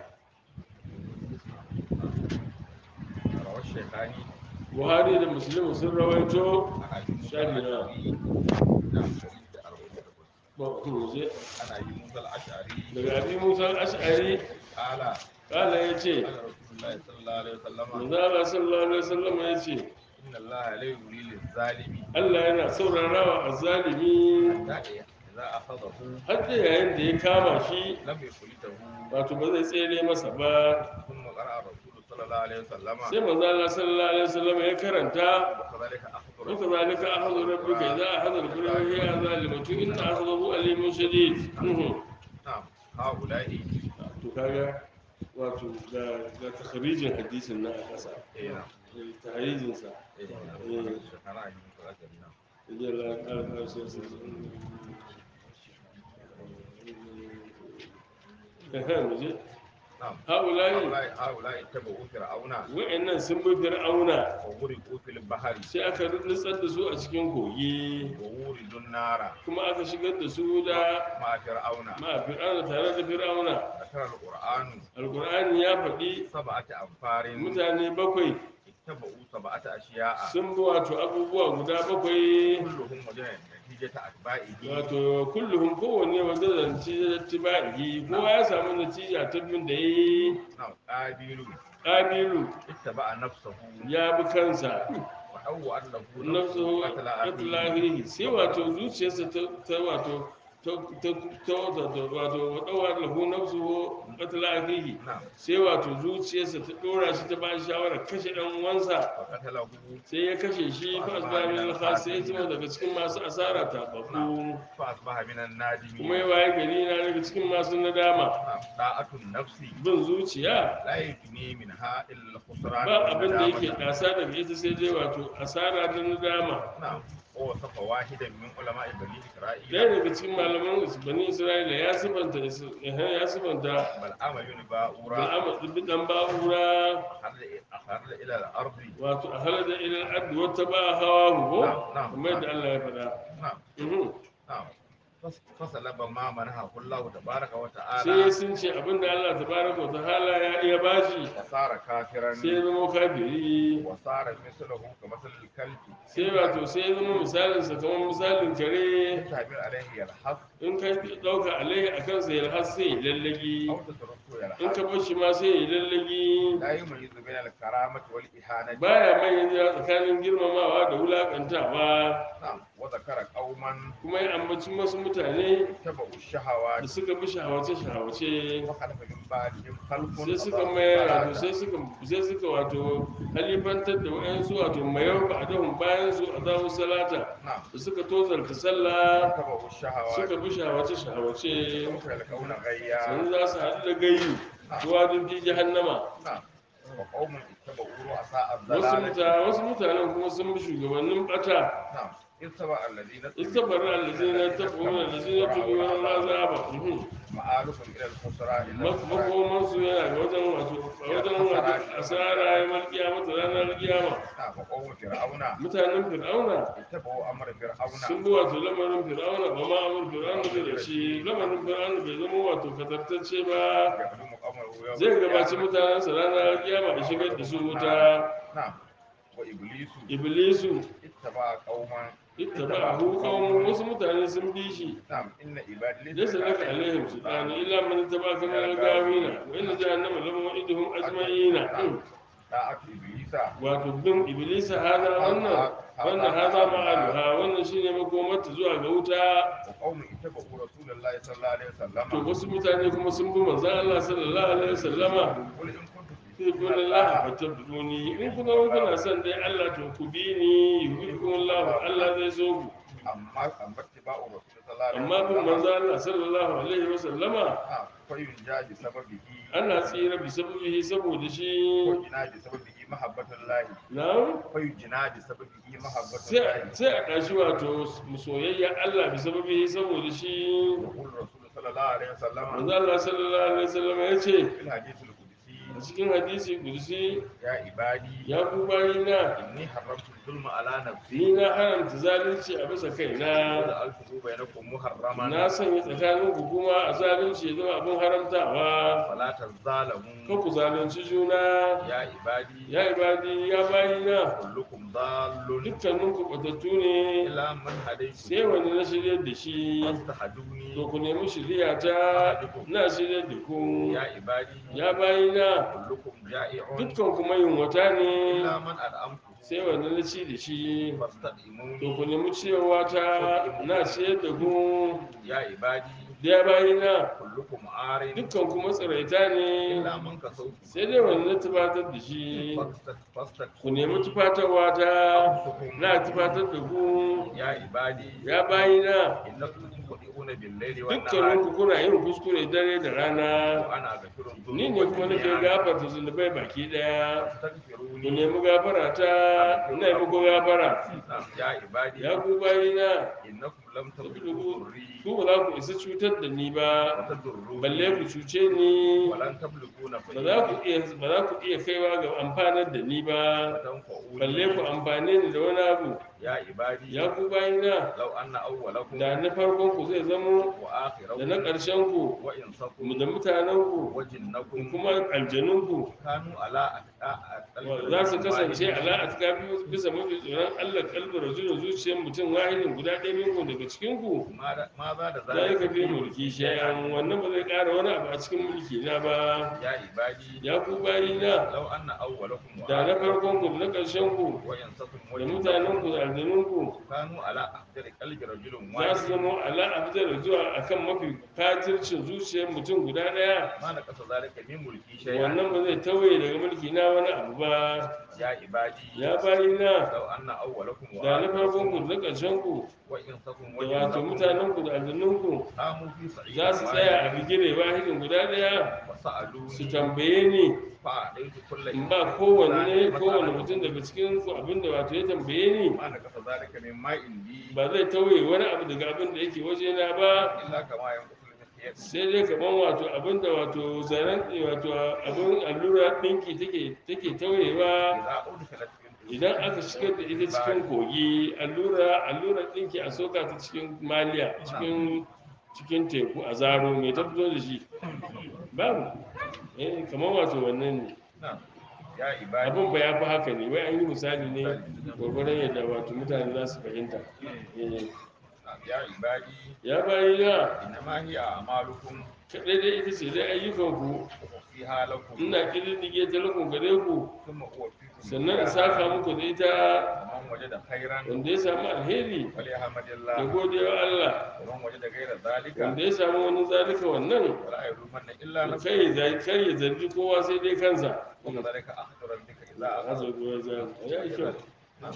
روى الشيخان buhari da musulmi sun rawaito عن ابي موسى شاهد الاشعري نعم شهيد أربعين ba ku je عن ابي موسى الاشعري daga abi musa al-ash'ari قال kala ya ce قال رسول الله صلى الله عليه وسلم manzala sallallahu alaihi wasallam ya ce ان الله لا يولي للظالم Allah yana saurarawa a zalimi حتى اذا اخذه har da yayin da ya kama shi لم يفلته wato ba zai tsere masa ba ثم قرأ الرسول صلى الله عليه وسلم sai manzala sallallahu alaihi wasallam ya karanta وكذلك اخذ وكذلك أخذ ربك إذا أخذ القرى وهي ظالمة إن أخذه أليم شديد Mhm. نعم هؤلاء to kaga wato ga ga takharijin hadisin na a ƙasa إيه نعم tahrijin sa إيه نعم الشيخان ابي موسى الاشعري نعم idan la ƙara ƙarshen sa ehe mu je نعم haulai هؤلاء هؤلاء اتبعوا فرعون wa'annan sun bi fir'auna وغرقوا في البحر sai aka nutsar da su a cikin kogi ووردوا النار kuma aka shigar da su da مع فرعون ma fir'auna tare da fir'auna ذكر القرآن alkur'ani ya faɗi سبعة أنفار mutane bakwai اتبعوا سبعة أشياء sun bi wato abubuwa guda bakwai كلهم وجه نتيجة أتباعه wato kulluhum kowanne wanda zanci tibai kowa ya samu natija ta bin da yi نعم قابيل kabilu اتبع نفسه ya bi kansa وأو أنه nafsu قتل أخيه atlahihi sai wato zuciyarsa ta ta wato ta ta ta wato wato wadawa lahu nafsu atlahihi نعم sai wato zuciyarsa ta dora shi ta ba shi shawara kashe dan uwansa وقتله sai ya kashe shi fa asbamin al sai ya zama daga cikin masu asara ta babu فأصبح من kuma ya النادمين waye gari na daga cikin masu nadama نعم طاعة النفس bin zuciya لا يغني منها إلا الخسران ba abin da yake والندامة kasa daga ita sai dai wato asara da nadama نعم ووصف واحدا من علماء بني ɗaya إسرائيل daga cikin malaman bani isra'ila ya sifanta ya sifanta بلعام بن باورا bil'amad bin dan ba'ura أخرج إلى الأرض wato a halada ilal ardi wata ba hawa ko Na'am, na'am. kamar yadda Allah ya faɗa نعم Mhm. نعم فس- فسلب ما منحه الله تبارك sai وتعالى sun ce abinda Allah tabaraka wa ta'ala ya iya bashi وصار كافرا sai ya zama kafiri وصار مثله كمثل الكلب sai wato sai ya zama misalin sa kamar misalin kare تعبير عليه يلحظ in ka dauka alaihi akan sa ya har sai ya lallagi أو تتركه in ka يلحظ bar shi ma sai ya lallagi لا يميز بين الكرامة والإهانة baya mayyaza tsakanin girmamawa da wulakantawa نعم وذكر قوما kuma ya ambaci wasu mutane اتبعوا da الشهوات suka bi shahawace-shahawace وخلف من بعدهم خلف sai suka أضاعوا mayar wato الصلاة sai suka sai suka wato halifantar da wayansu wato mayar ba dahun bayan su a zawo salata نعم da suka tozarta sallah اتبعوا الشهوات suka bi shahawace-shahawace سوف يلقون غيا sun za su haɗu da gayyu ruwa dun fi jahannama نعم وقوم اتبعوا رؤساء wasu الضلالة mutane wasu mutanen kuma sun bi shugabannin bata نعم اتبع الذين istabarar allazina tabuna allazina tubu wa azaba مآلكم إلى الخسران إلا الخسران makomansu yana ga wajen wato a wajen wato asara ya malkiya mata ranar kiyama نعم وقوم فرعون mutanen fir'auna اتبعوا أمر sun فرعون bi wato lamarin fir'auna ba ma amur fir'auna bai da shi lamarin fir'auna bai zama wato katartacce ba يخدم قومه يوم zai gabaci القيامة. mutanensa ranar kiyama da shigar da su wuta نعم وإبليس iblisu اتبع قوما ittaba'ahu qaumun wasu mutane sun bi shi نعم إن عبادي laysa laka alaihim sultan illa man ittaba'aka min al-gawina wa inna jahannama lahum wa'iduhum ajma'ina طاعة إبليس wato bin iblisa hada wannan wannan hada ma'aluha wannan shine makomarta zuwa ga wuta وقوم اتبعوا رسول الله صلى الله عليه وسلم to wasu mutane kuma sun bi manzon Allah sallallahu alaihi wasallama قل إن كنتم sai kun Allah fatabuni in kuna kuna son dai Allah to ku bi ni yuhibbukum Allah Allah zai so ku أما أما اتباع الرسول صلى الله عليه amma bin وسلم manzon Allah sallallahu alaihi wasallama نعم فينجى بسببه ana tsira bi sababihi saboda shi ويجنى بسببه محبة الله na'am فيجنى بسببه محبة sai الله sai a ɗashi wato soyayya Allah bi sababihi saboda shi يقول الرسول صلى الله عليه وسلم manzo Allah sallallahu alaihi wasallam ya ce في الحديث القدسي a cikin hadisi kudusi يا عبادي ya ku bayina إني حرمت الظلم على نفسي ni na haramta zalunci a bisa kaina وجعلته بينكم محرما na sanya tsakanin ku kuma a zalunci ya zama abin haramtawa فلا kan تظالموا ku zalunci juna يا عبادي ya ibadi ya bayina كلكم ضال dukkanin ku batattu ne إلا من هديت sai wani na shirya da shi فاستهدوني to ku nemi shirya ta na shirya da ku يا عبادي ya bayina كلكم جائع dukkan kuma yunwata ne إلا من أدعمته sai wani na ci da shi to فاستطعموني ku nemi cewa ta na ciyar da ku يا عبادي da ya bayina كلكم عار dukkan kuma tsiraita ne إلا من كسوت sai dai wani na tufatar da shi فاستطعموني ku nemi tufatarwa ta na tufatar da ku يا عبادي ya bayina إنكم تخطئون بالليل dukkanin والنهار ku kuna yin kuskure dare da rana وأنا أغفر الذنوب ni ne kuma nake جميعا gafarta zunubai baki daya ku فاستغفروني nemi gafara ta ina yi muku gafara نعم يا عبادي ya ku bayina إنكم لم tablugu تبلغوا ضري ku ba za ku isa cutar da ni ba وتضروني balle ku cuce ni ولن تبلغون ba za ku فإني iya ba za ku iya kaiwa ga amfanar da ni ba balle ku وتنفعوني amfane ni da wani abu يا عبادي ya ku bayina لو أن أولكم da na farkon ku zai zamo وآخركم da na ƙarshen ku وإنسكم da mutanen ku da وجنكم kuma aljanun ku كانوا على أتقى za su kasance ala a tuka bisa mafi tsoron allah kalbar rajulun zuciyar mutum wahidin guda ɗaya minku daga cikin ku ماذا da za ya kafe mulki shayan wannan ba zai ƙara wani abu a cikin mulki na ba يا عبادي ya ku bayina لو أن أولكم da na farkon ku da na ƙarshen ku وإنسكم da mutanen ku da aljanun ku كانوا على أقدر قلب رجل za su واحد zama ala a fitar zuwa akan mafi fatircin zuciyar mutum guda ɗaya ما نقص ذلك من ملكي شيئا wannan ba zai tauye daga mulki na wani abu ba يا عبادي ya bayina لو أن أولكم da na farkon ku وآخركم da na ƙarshen ku وإنسكم da wato وجنكم mutanen ku da aljanun ku قاموا في صعيد za su tsaya a واحد bigire wahidin guda ɗaya su وسألوني tambaye ni فأعطيت كل in ba kowanne kowanne mutum daga cikin ku abinda wato ya tambaye ni ما نقص ذلك مما عندي ba zai tauye wani abu daga abin da yake wajena ba إلا كما ينقص المكيال sai dai kaman wato abin da wato zaren wato abin allura ɗinki take take tauyewa إذا أدخلت في idan aka shigar da ita cikin kogi allura allura ɗinki a soka ta cikin maliya cikin cikin teku a zaro mai ta fito da shi babu eh kamar wato wannan ne نعم يا عبادي abin ba ya fi haka ne wai an yi misali ne gwagwaron yadda wato mutane za su fahimta Eh, نعم يا عبادي ya bayi na إنما هي أعمالكم kaɗai dai ita ce dai ayyukanku أخفيها لكم ina ƙididdige ta lakon gare ku ثم أوفيكم sannan in إياها. saka muku da ita ومن وجد خيرا wanda ya samu alheri فليحمد ya الله gode wa Allah ومن وجد غير ذلك wanda ya samu wani zalika wannan ولا يلومن إلا to نفسه kai ya kar ya zargi kowa sai dai kansa وكذلك أخذ ربك إذا أخذ Hazo gowa za ya yi kyau نعم.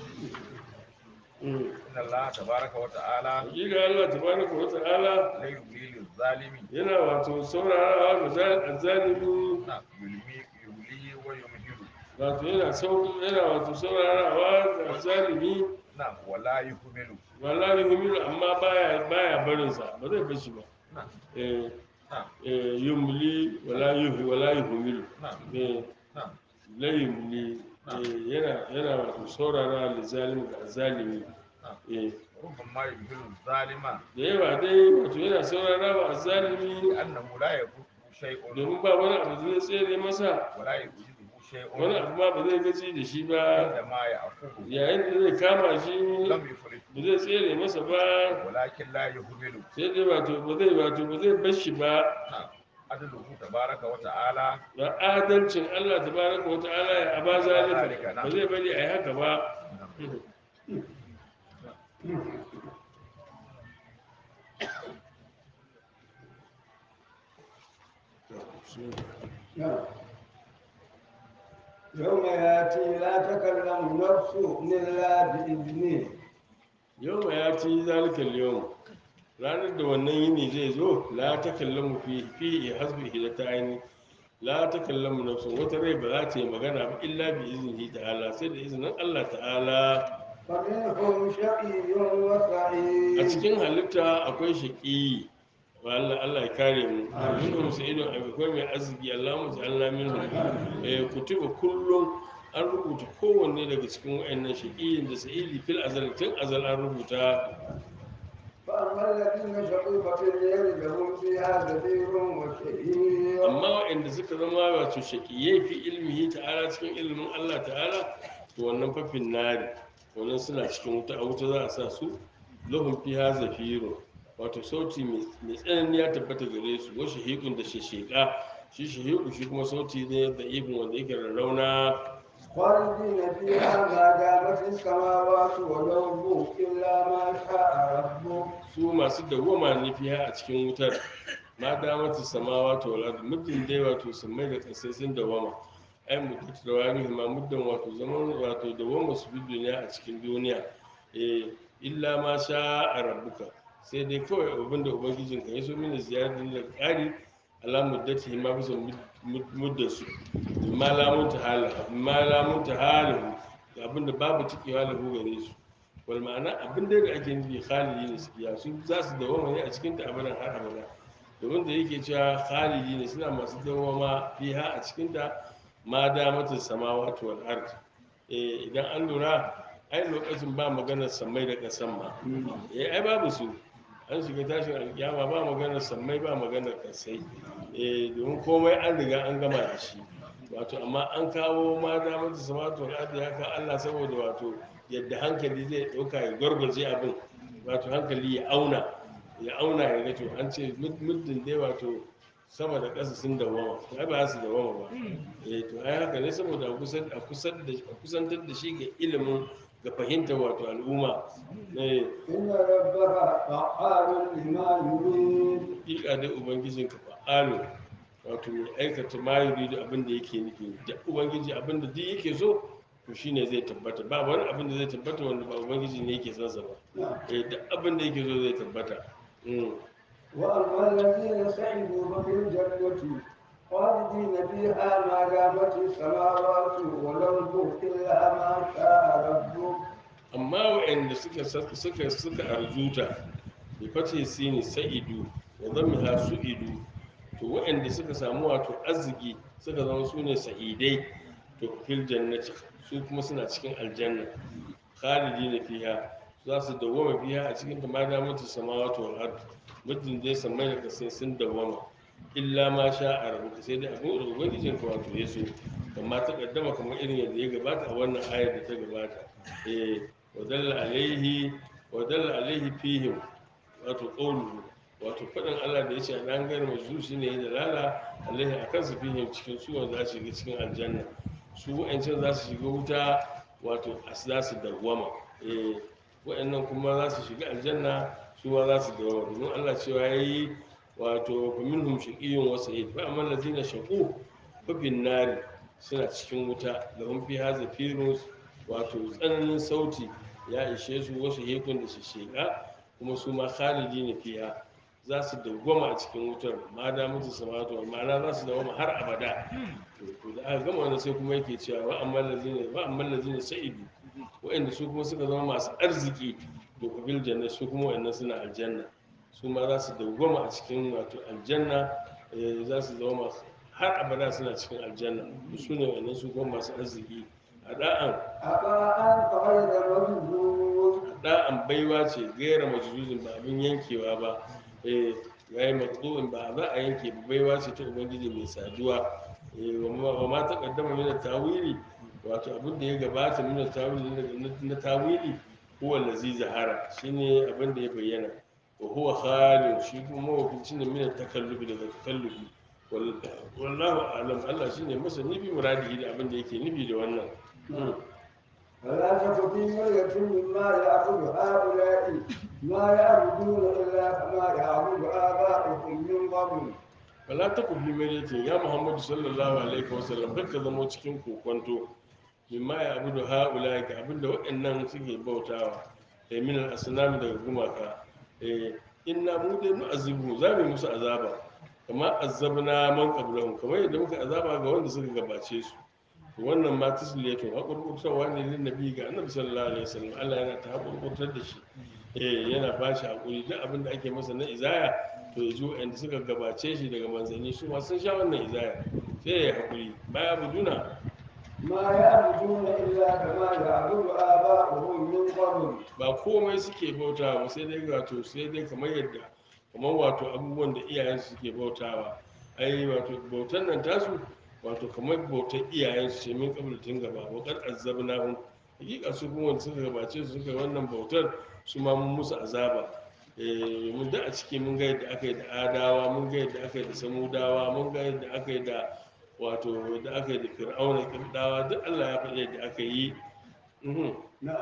Mm. إن الله تبارك وتعالى hakika Allah tabaraka wa ta'ala لا يملي للظالم yana wato saurarawa ga zal- azzalimi نعم يلمي يولي ويمهل wato yana sau yana wato saurarawa ga azzalimi نعم ولا يهمل wallahi humilu amma baya baya barin sa ba zai bar shi ba نعم eh نعم eh yumli wala yuhi wala yuhmilu نعم eh نعم la yumli eh yana yana wato saurara da zalimi ga zalimi eh ربما يمهل الظالم da yawa dai wato yana saurara wa zalimi لأنه لا يفوته شيء domin ba wani abu zai tsere masa ولا يوجده شيء wani abu ma ba zai gaji da shi ba عندما يأخذه yayin da zai kama shi لم يفلته ba zai tsere masa ba ولكن لا يهمل sai dai wato ba zai wato ba zai bar shi ba نعم عدله تبارك وتعالى da adalcin Allah tabaraka wa ta'ala ya aba zalika ba zai bari a yi haka ba يوم ياتي لا تكلم نفس إلا بإذنه yau ma ya ci zalikal yau ranar da wannan yini zai zo la ta kallamu fi fi hasbi hidata aini la ta kallamu nafsun wata rai ba za ta yi magana ba illa bi iznihi ta'ala sai da izinin Allah ta'ala فمنهم شقي a وسعيد cikin halitta akwai shaƙi wa Allah Allah ya kare mu minhum sa'idun akwai mai arziki Allahumma ja'alna minhum eh kutuba kullum an rubuta kowanne daga cikin wayannan shaqiyin da sa'idi fil azal tun azal an rubuta فأما الذين شقوا ففي النار لهم فيها زفير وشهيق amma wayanda suka zama wato shaqiyai fi ilmihi ta'ala cikin ilmin Allah ta'ala to wannan fafin nari wannan suna cikin wuta a wuta za a sa su lahum fiha zafirun wato sauti mai mai tsanani ya tabbata gare su wa shahiqun da shasheka shi shahiqu shi kuma sauti ne da ibn wanda yake rarrauna خالدين فيها ما دامت السماوات والأرض إلا ما شاء ربك su masu dawwama ne fiha a cikin wutar ma damatu samawa to wala muddin dai wato sammai da kasai sun dawwama ai muddin da wani ma muddin wato zaman wato dawwama su bi duniya a cikin duniya eh illa ma sha a rabbuka sai dai kawai abin da ubangijin ka yaso mini ziyarar da ƙari ala muddati ma bisa muddar su ma lamun ta hala ma lamun ta hala abin da babu cikewa lahu gare su wal ma'ana abin da ake nufi khalidi ne su fiha su za su dawama ne a cikin ta abadan har abada domin da yake cewa khalidi ne suna masu dawama fiha a cikin ta ma damatin samawati wal ard eh idan an lura ai lokacin ba maganar samai da kasan ma eh ai babu su an shiga tashin alkiyama ba maganar sammai ba maganar kasai eh domin komai an riga an gama da shi wato amma an kawo ma da mata samatu al'adu ya ka Allah saboda wato yadda hankali zai dauka ya gwargwaje abin wato hankali ya auna ya auna ya ga to an ce mud- muddin dai wato sama da ƙasa sun dawama ai ba su dawama ba eh to ai haka ne saboda a kusan a kusan da a kusantar da shi ga ilimin ga fahimtar wato al'umma eh إن ربك فعال لما يريد hakika dai ubangijin ka fa'alu wato mai aikata ma yuridu abin da yake nufi da ubangiji abin da duk yake so to shine zai tabbata ba wani abin da zai tabbata wanda ba ubangiji ne yake son sa ba نعم. eh duk abin da yake so zai tabbata Mm. وأما الذين سعدوا ففي الجنة خالدين فيها ما دامت السماوات والأرض إلا ما شاء ربك amma waɗanda suka suka suka arzuta bi fati sini sa'idu wa dhammiha su'idu to waɗanda suka samu wato arziki suka zama su ne sa'idai to fil jannati su kuma suna cikin aljanna khalidina fiha za su dawwama fiha a cikin ta ma da mutu samawati wal ard muddin dai samai da kasai sun dawwama illa ma sha a rabuka sai dai abin da ubangijin ka wato ya so amma ta kaddama kamar irin yadda ya gabata a wannan ayar da ta gabata eh wadalla alaihi wadalla alaihi fihim wato qawluhu wato fadin Allah da yace dan gar majzu shine ya dalala alaihi akan su fihim cikin su wanda za su shiga cikin aljanna su wa'ancan za su shiga wuta wato as za su dawwama eh wa'annan kuma za su shiga aljanna su ma za su dawwama domin Allah cewa yayi wato fa minhum shaqiyyun wa sa'id fa amma allazina shaqu fa bin nari suna cikin wuta da hun fi haza firus wato tsananin sauti ya ishe su wasu hekun da su sheka kuma su ma khalidi ne fiya za su dawwama a cikin wutar ma da mutu samatu ma'ana za su dawwama har abada to da aka gama wannan sai kuma yake cewa wa amma lazina wa amma lazina sa'idu wa'anda su kuma suka zama masu arziki to kabil janna su kuma wa'annan suna aljanna su ma za su dawwama a cikin wato aljanna eh, za su zama masu har abada suna cikin aljanna su ne wannan su kuma masu arziki a da'an أطاعا غير مجدود da'an baiwa ce gaira majuzin ba abin yankewa ba eh yayi maqdu'in ba za a yanke ba baiwa ce ta ubangiji mai saduwa eh wa ma- wa ma taqaddama min tawili wato abin da ya gabata min tawili na- na tawili huwa allazi zahara shine abin da ya bayyana wa huwa khalid shi kuma mawakilci ne min takallubi daga takallubi Wal- wallahu a'lam Allah shine masani bi muradihi da abin da yake nufi da wannan Mm. فلا تك في مرية مما يعبد هؤلاء ما يعبدون إلا كما يعبد آباؤهم من قبل wala ta ku fi merete ya muhammadu sallallahu alaihi wasallam kar ka zama cikin kokonto mimma ya abu da ha'ula ga abin da waɗannan suke bautawa da min al-asnam daga gumaka eh inna mu dai nu azibu za mu yi musu azaba kama azabna man qablahum kamar yadda muka azaba ga wanda suka gabace su to wannan ma tasliyatu hakurkurtarwa ne lin nabi ga annabi sallallahu alaihi wasallam Allah yana ta hakurkurtar da shi eh yana ba shi hakuri duk abin da ake masa na izaya to ya ji wa'anda suka gabace shi daga manzanni su ma sun sha wannan izaya sai ya hakuri baya buduna ما يعبدون إلا كما يعبد آباؤهم من قبل ba komai suke bautawa ba sai dai wato sai dai kamar yadda kamar wato abubuwan da iyayensu suke bautawa ai wato bautan nan tasu wato kamar bautar iyayensu ce min kabul tun gaba wa qad azzabnahum hakika su kuma wanda suka gabace su suka yi wannan bautar su ma mun musu azaba eh mun da a ciki mun ga yadda aka yi da adawa mun ga yadda aka yi da samudawa mun ga yadda aka yi da wato da aka yi da fir'auna kibdawa duk Allah ya faɗi yadda aka yi Mhm. نعم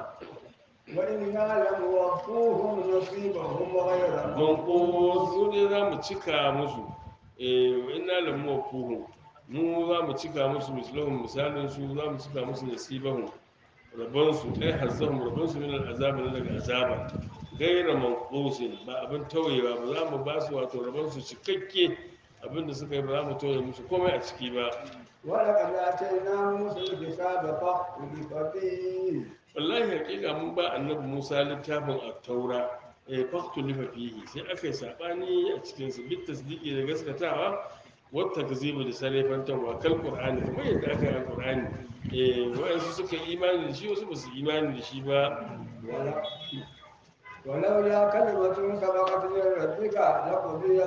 وإنا لموفوهم نصيبهم غير manko su ne za mu cika musu eh ina lamu kuhu mu za mu cika musu misalahun misalin su za mu cika musu nasibahun rabon su ai hazzahum rabon su min al'azab na daga azaba gaira manqusin ba abin tauyewa ba za mu ba su wato rabon su cikakke abin da suka yi ba za mu tauye musu komai a ciki ba ولقد آتينا موسى الكتاب فاختلف فيه wallahi hakika mun ba annabi Musa littafin at-taura eh faktu lifa fihi sai aka yi sabani a cikin su bit tasdiqi da gaskatawa wata takzibu da sarrafantarwa kal qur'ani kamar yadda aka yi alqur'ani eh wa'ansu suka yi imani da shi wasu ba su imani da shi ba ولولا كلمة سبقت من ربك لقضي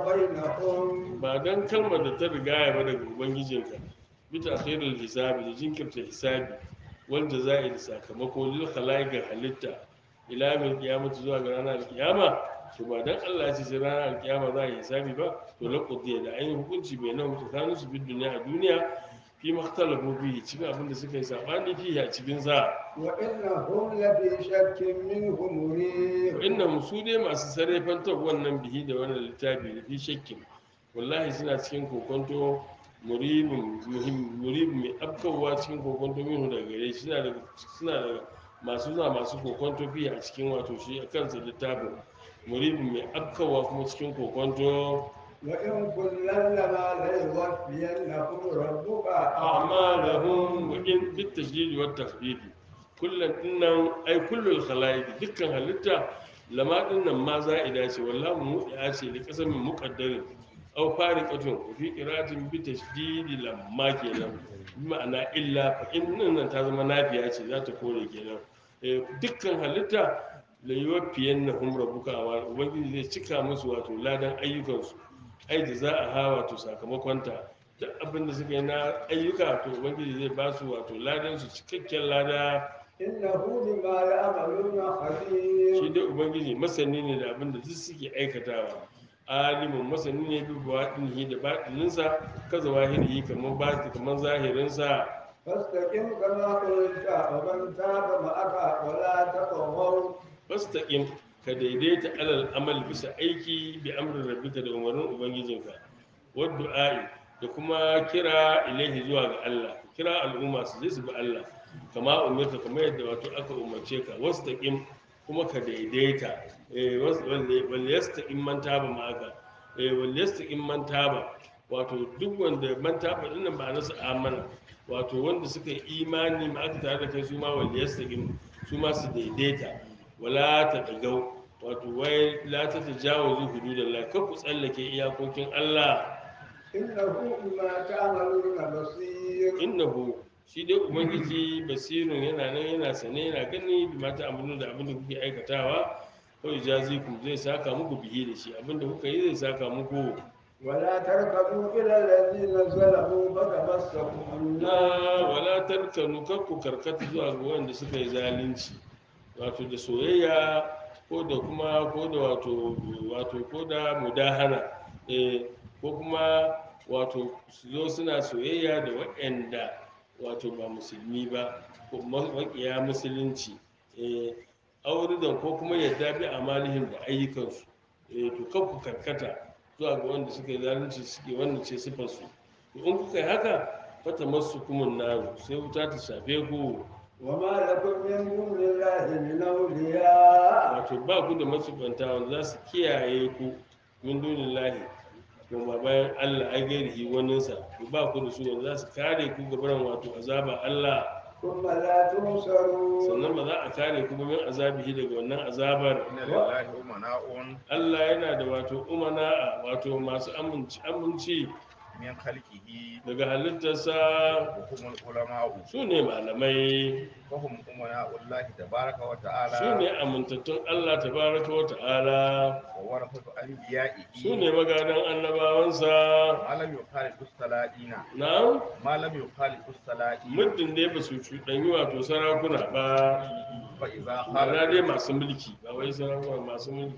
بينهم ba don kalmar da ta rigaya ba daga ubangijinka bita khairul hisabi da jinkirta hisabi wanda za a yi da sakamako lil ga halitta ila min kiyamata zuwa ga ranar kiyama to ba dan Allah ya ce sai ranar kiyama za a yi hisabi ba to laqudiya da an yi hukunci bai nan tsakanin su bid duniya a duniya fi makhtalafu fihi cikin abin da suka yi sabani fihi a cikin sa وإنهم لفي شك منه مريب inna su dai masu sarrafantar wannan bihi da wannan littafi da fi shakkin wallahi suna cikin kokonto muribin muhim muribin mai afkawa cikin kokonto minhu daga gare shi suna da suna da masu zuwa masu kokonto fi a cikin wato shi a kansa littafin muribin mai afkawa kuma cikin kokonto وإن كلا لما ليوفينهم ربك a'malahum wa in bit tashdid wa tafdid kullun dinnan ai kullul khalaiq dukkan halitta lama dinnan ma za'ida ce wallahi mu ya ce li qasamin muqaddarin aw fariqatun fi qira'atin bi tashdid lamma kenan bi ma'ana illa fa in nan ta zama nafiya ce za ta kore kenan eh dukkan halitta la yuwaffiyannahum rabbuka wa ubangiji zai cika musu wato ladan ayyukansu ai da za a ha wato sakamakonta duk abin da suka yi na ayyuka to ubangiji zai ba su wato ladan su cikakken lada إنه بما يعملون خبير shi dai ubangiji masani ne da abin da duk suke aikatawa alimin masani ne bi baɗinihi da baɗininsa kaza wahirihi kamar baɗi kamar zahirinsa فاستقم كما قلت ومن تاب معك ولا تطغوا fastaqim ka daidaita alal amal bisa aiki bi amrin rabbika da umarnin ubangijinka wad du'a'i da kuma kira ilaihi zuwa ga Allah kira al'umma su je su bi Allah kama umarta kamar yadda wato aka umarce ka wastaqim kuma ka daidaita eh was- wal wal yastaqim man taba ma'aka eh wal yastaqim man taba wato duk wanda man taba dinnan ba nasu amana wato wanda suka yi imani ma aka tare da kai su ma wal yastaqim su ma su daidaita wala ta dagau wato wai la ta tajawazu hududallah kar ku tsallake iyakokin Allah إنه بما تعملون بصير innahu shi dai ubangiji basirun yana nan yana sane yana gani bi mata amunu da abin da kuke aikatawa kawai jazikum zai saka muku bihi da shi abin da kuka yi zai saka muku ولا تركبوا إلى الذين ظلموا فتمسكوا na النار wala tarkanu kar ku karkata zuwa ga wanda suka yi zalunci wato da soyayya ko da kuma ko da wato wato ko da mudahana eh ko kuma wato su zo suna soyayya da waɗanda wato ba musulmi ba ko maƙiya musulunci eh auridan ko kuma yadda bi amalihim da ayyukansu eh to kan ku karkata zuwa ga wanda suka yi zalunci suke wannan ce sifarsu to in kuka yi haka fata masu kumun naru sai wuta ta shafe ku وما لكم من دون الله من أولياء wato ba ku da matsubanta wanda za su kiyaye ku min dunin lahi kuma bayan allah ai gairihi waninsa to ba ku da su wanda za su kare ku gabaran wato azaba allah ثم لا تنصرون sannan ba za a kare ku ba min azabihi daga wannan azabar inna lillahi umana'un allah yana da wato umana wato masu aminci aminci min khalqihi daga halittarsa wa humul ulama'u su ne malamai wa hum umana'ullahi tabaraka wa ta'ala su ne amintattun allah tabaraka wa ta'ala wa warasatu anbiya'ihi su ne magadan annabawansa ma lam yukhalifu saladina na ma lam yukhalifu saladina muddin dai ba su cuɗanyi wato sarakuna ba fa idza ma'ana dai khala masu mulki ba wai sarakuna masu mulki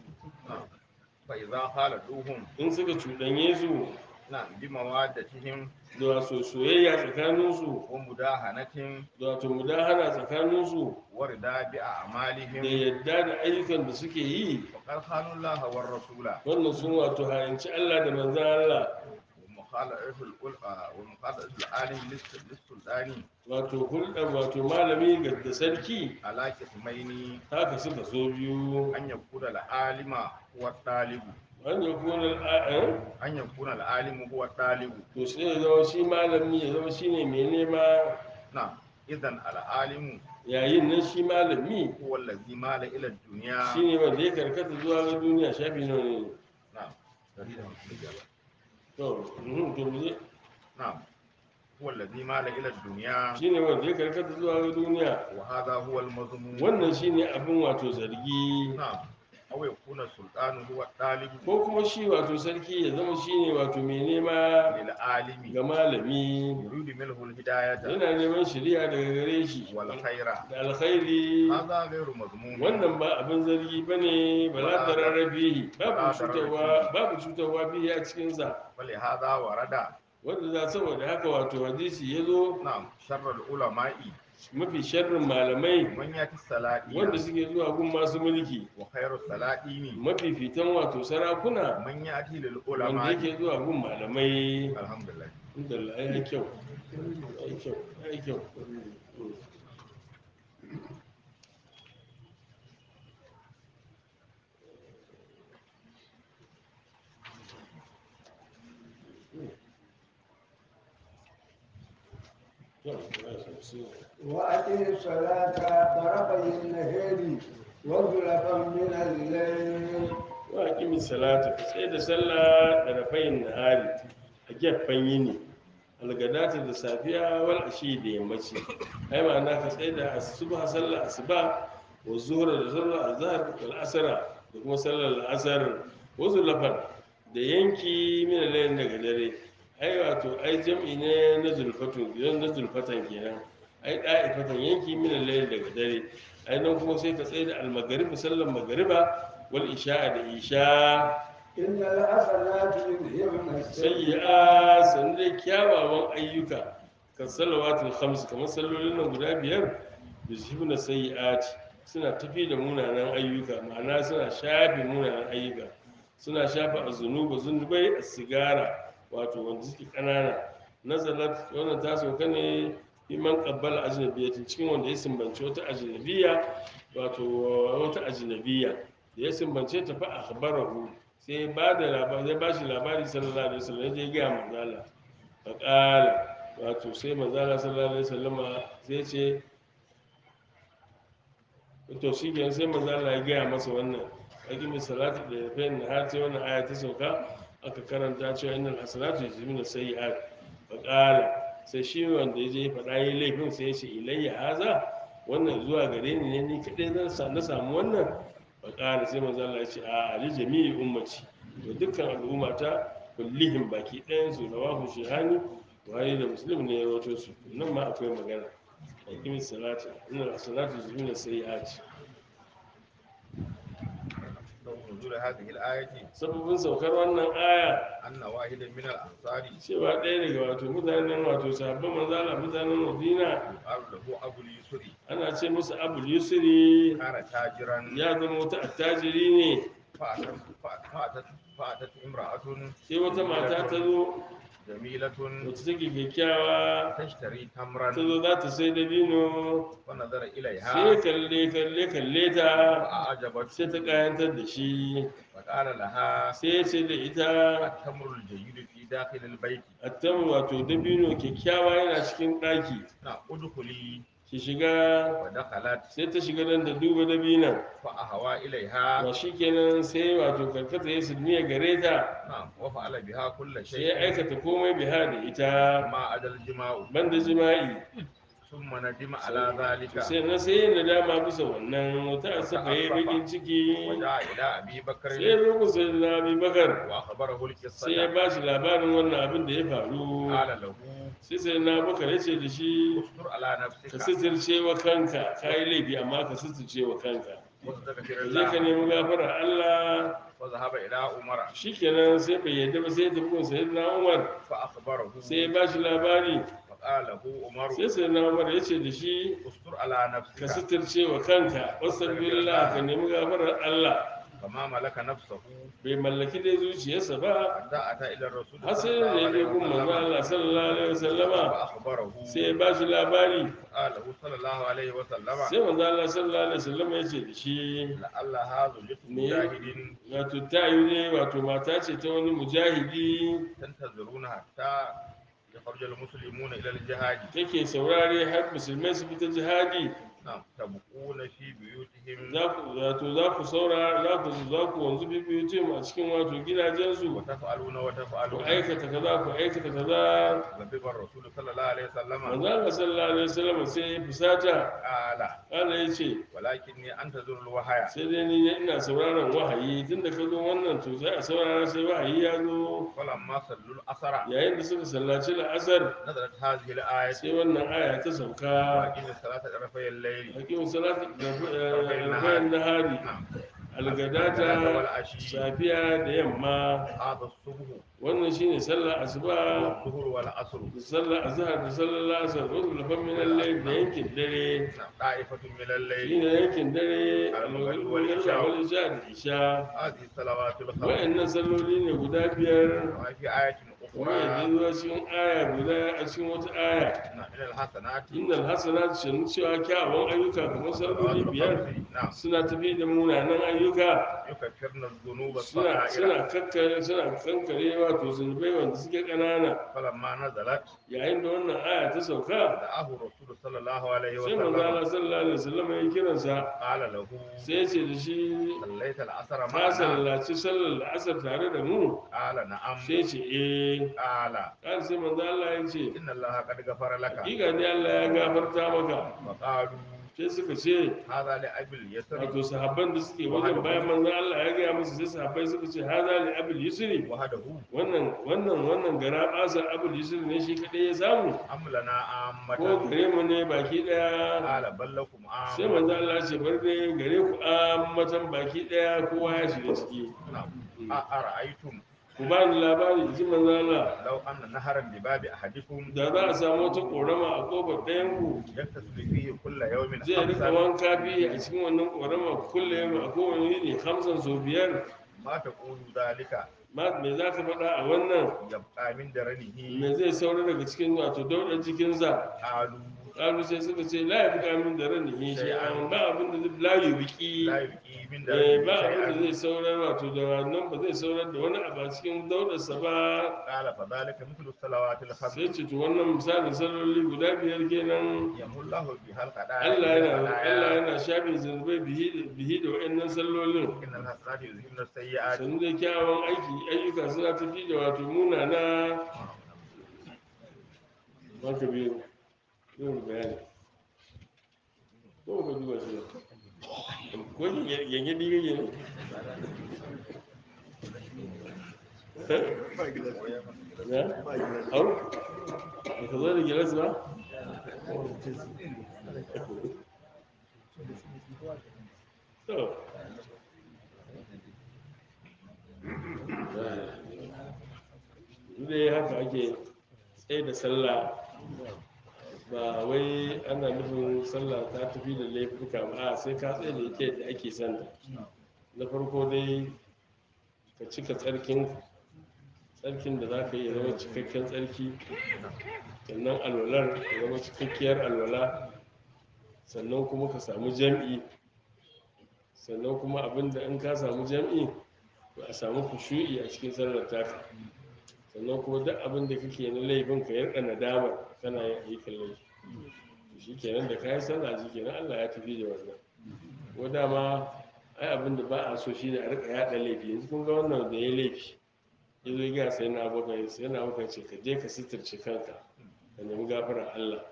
fa idza khaladuhum in suka cuɗanye su na bi mawaddatihim da wato soyayya tsakaninsu wa mudahanatin da wato mudahana tsakaninsu wa rida bi da a'malihim yadda da ayyukan da suke yi wa qad khanu Allah war rasula wannan sun wato hayanci Allah da manzan Allah wa mukhalafatu al-ulama wa mukhalafatu al-alim lis-sultani wato hulɗar wato malami ga da sarki ala qismaini haka suka so biyu an yakuna al-alima huwa talibu an yi kunar a'an an yakuna al-alimu huwa talibu to sai ya zama shi malami ya zama shine mai nema na idan al-alimu yayin nan shi malami هو الذي مال إلى الدنيا shine wanda ya karkata zuwa ga duniya shafi nawa ne نعم دليل الإجابة. to mhm, to mu je نعم هو الذي مال إلى الدنيا shine wanda ya karkata zuwa ga duniya وهذا هو المذموم wannan shine abin wato zargi نعم أو يكون السلطان هو الطالب ko kuma shi wato sarki ya zama shine wato mai nema للعالم ga malami يريد منه الهداية yana neman shari'a daga gare shi والخير da alkhairi هذا غير مذموم wannan ba abin zargi ba ne ba za ta rarrabe babu cutarwa babu cutarwa biyu a cikinsa ولهذا ورد wanda za saboda haka wato hadisi ya zo نعم شر العلماء mafi sharrin malamai من يأتي السلاطين wanda suke zuwa gun masu mulki وخير السلاطين mafi fitan wato sarakuna من يأتي wanda للعلماء yake zuwa gun malamai الحمد لله inda Allah ya yi kyau ya yi kyau ya yi kyau وأقم الصلاة طرفي النهار وزلفا من الليل wa kimi salata ka tsaye da sallah da rafayin nahari a gefen yini algadata da safiya wal ashi da yammaci ai ma'ana ka tsaye da asuba sallah asuba wa zuhra da sallar azhar wal asra da kuma sallar asar wa zulfan da yanki min al daga dare ai wato ai jam'i ne na zulfatun gidan na zulfatan kenan ai da'ifatan yanki min al daga dare ai nan kuma sai ka tsaye da al-maghrib sallar magriba wal isha da isha إن الحسنات يذهبن السيئات sayyi'a sannan dai kyawawan ayyuka kan salawatul khams kamar sallolin nan guda biyar yuzhibuna sayyi'at suna tafi da munanan ayyuka ma'ana suna shafe munanan ayyuka suna shafe azunuba zunubai sigara wato wanda suke kanana nazalat wannan ta sauka ne iman qabbal ajnabiyatin cikin wanda ya sumbanci wata ajnabiya wato wata ajnabiya da ya sumbance ta fa akhbarahu sai ba da labari ya bashi labari sallallahu alaihi wasallam ya je ga manzala fa qala wato sai manzala sallallahu alaihi wasallam sai ce to shi ke sai manzala ya gaya masa wannan aqimi salatu da fain har sai wannan aya ta sauka aka karanta cewa innal hasanatu yuzhibuna sayyi'at fa qala sai shi wanda ya je faɗa yi laifin sai ya ce ilayya haza wannan zuwa gare ni ne ni kaɗai zan sa- na samu wannan faƙara sai manzo Allah ya ce a ali jami'i ummati to dukkan al'umma ta kullihim baki ɗayan su rawahu shihani buhari da muslim ne ya rawaito su nan ma akwai magana aqimi salati inna salatu zuna sayi'ati نزول هذه الآية sababin saukar wannan aya أن واحدا من الأنصار cewa ɗaya daga wato mutanen wato sahabban manzo Allah mutanen Madina يقال له أبو اليسري ana ce musu Abul Yusri كان تاجرا ya zama wata attajiri ne فأتت, فأتت, فأتت امرأة sai wata mata ta zo جميلة wacce take kyakkyawa تشتري ta تمرا zo za ta sai dabino فنظر sai إليها kalle kalle kalle ta فأعجبت sai ta kayantar da shi فقال لها sai ya ce da ita التمر الجيد في داخل البيت attam wato dabino kyakkyawa yana cikin ɗaki نعم ادخلي ki shiga ودخلت sai ta shiga nan da duba dabinan فأهوى إليها ba shi kenan sai wato karkata ya sulmiya gare ta نعم وفعل بها كل sai ya شيء aikata komai biha da ita ما عدا الجماع banda jima'i ثم ندم على ذلك sai na sai yin nadama bisa wannan wata asafa ya bakin ciki وجاء إلى أبي بكر sai ya zo kusa da abi bakar وأخبره sai ya القصة ba shi labarin wannan abin da ya faru قال له sai sai na bakar ya ce da shi استر على ka نفسك sitirce wa kanka ka yi laifi amma ka sitirce wa kanka واستغفر je ka الله nemi gafara Allah وذهب إلى عمر shikenan sai bai yadda ba sai ya tafi gun sayyidina Umar فأخبره sai ya ba shi labari فقال له عمر sai sayyidina Umar ya ce da shi استر على ka نفسك sitirce wa kanka wasallallahu ka nemi gafarar Allah فما ملك نفسه bai mallaki dai zuciyarsa ba حتى أتى إلى الرسول har sai da ya je gun manzo Allah sallallahu alaihi wasallama فأخبره sai ya ba shi labari قال له صلى الله عليه وسلم sai manzo Allah sallallahu alaihi wasallama ya ce da shi لعل هذا جثم Me? مجاهد wato ta yi ne wato mata ce ta wani mujahidi تنتظرون حتى يخرج المسلمون إلى الجهاد take saurare har musulmai su fita jihadi نعم تبقون في بيوتهم za ku wato za ku saura za ku za ku wanzu bibiyu ce a cikin wato gidajensu وتفعلون ku وتفعلون aikata kaza ku aikata kaza غضب الرسول صلى الله عليه وسلم manzo Allah sallallahu alaihi wasallam sai ya fusata قال Allah ya ce ولكني انتظر الوحي sai dai ni ne ina sauraron wahayi tunda ka zo wannan to sai a saurara sai wahayi ya zo فلما صلوا العصر yayin da suka sallaci la'asar نزلت هذه الآية sai wannan aya ta sauka وأقيم الصلاة طرفي الليل hakimin salatu rafayin nahari نعم algadata safiya da yamma هذا الصبح wannan shine sallar asuba والظهر والعصر da sallar azhar da sallar lasar wasu lafan min al-layl da yankin dare نعم طائفة من الليل shine yankin dare al-maghrib wal isha wal isha da isha هذه الصلوات الخمس wayannan salloli ne guda biyar وفي آية kuma yadda أخرى zuwa cikin aya guda a cikin wata aya نعم من الحسنات innal hasanat shanu cewa kyawawan ayyuka kamar salloli biyar نعم suna tafi da munanan ayyuka يكفرن الذنوب suna suna الصغائر kakkare suna kankare wato zunubai wanda suke ƙanana فلما نزلت yayin da wannan aya ta sauka دعاه الرسول صلى الله عليه sai manzo Allah وسلم sallallahu alaihi wasallam ya kiransa قال له sai ya ce da shi صليت العصر ka معنا sallaci sallar asar tare da mu قال نعم sai ya ce eh قال kan sai manzo Allah ya ce إن الله قد غفر لك hakika ne Allah ya gafarta maka فقالوا sai suka ce هذا لأبي اليسر wato sahabban da suke wajen bayan manzo Allah ya gaya musu sai sahabbai suka ce haza li abul yusri وحده wannan wannan wannan gara basar abul yusri ne shi kadai ya samu أم لنا ko عامة gare mu ne baki daya قال بل لكم sai عامة manzo Allah ya ce bar dai gare ku ammatan baki daya kowa ya shiga ciki نعم أرأيتم ku ba ni labari ji manzo Allah لو أن نهرا بباب أحدكم da za a samu wata korama a kofar ɗayan ku يغتسل فيه كل يوم zai rika خمسا wanka biyu a cikin wannan korama kullum a kowane yini hamsin sau biyar ما تقول ذلك ma me za ka faɗa a wannan يبقى من درنه me zai saura daga cikin wato daudar jikinsa قالوا ƙalu sai suka ce la ya fi kamin da ran shi Sai an an- ba abin da zai layu biki لا يبقي من Eh, درنه ba abin da شيئا zai saurar wato da wannan ba zai saurar da wani abu a cikin daudarsa ba قال فذلك مثل الصلوات الخمس sai ce to wannan misalin salloli guda biyar kenan يمحو الله بها الخطايا Allah yana Allah والخطايا. yana shafe zunubai bihi bihi da wayannan sallolin إن الحسنات يذهبن السيئات sannan da kyawun aiki ayyuka suna tafi da wato munana wanka biyu yin bayani ko ka duba shi ba ko yanke diga ne ya au ba ka zo da gilas ba to dai haka ake tsaye da sallah ba wai ana nufin sallah ta tafi da laifuka ba a sai ka tsaye da ita da ake santa na farko dai ka cika tsarkin tsarkin da za ka yi ya zama cikakken tsarki sannan alwalar ya zama cikakkiyar alwala sannan kuma ka samu jam'i sannan kuma abinda in ka samu jam'i to a samu kushu'i a cikin sallar taka sannan kuma duk abin da kake na laifin ka yarda nadamar kana yin ayyukan laifi shi kenan da kayan sallah shi kenan Allah ya tafi da wannan ko dama ai abin da ba a so shine a rika yada laifi yanzu kun ga wannan da ya laifi ya zo ga sai na abokan sai na abokan ce ka je ka sitirce kanka ka nemi gafarar Allah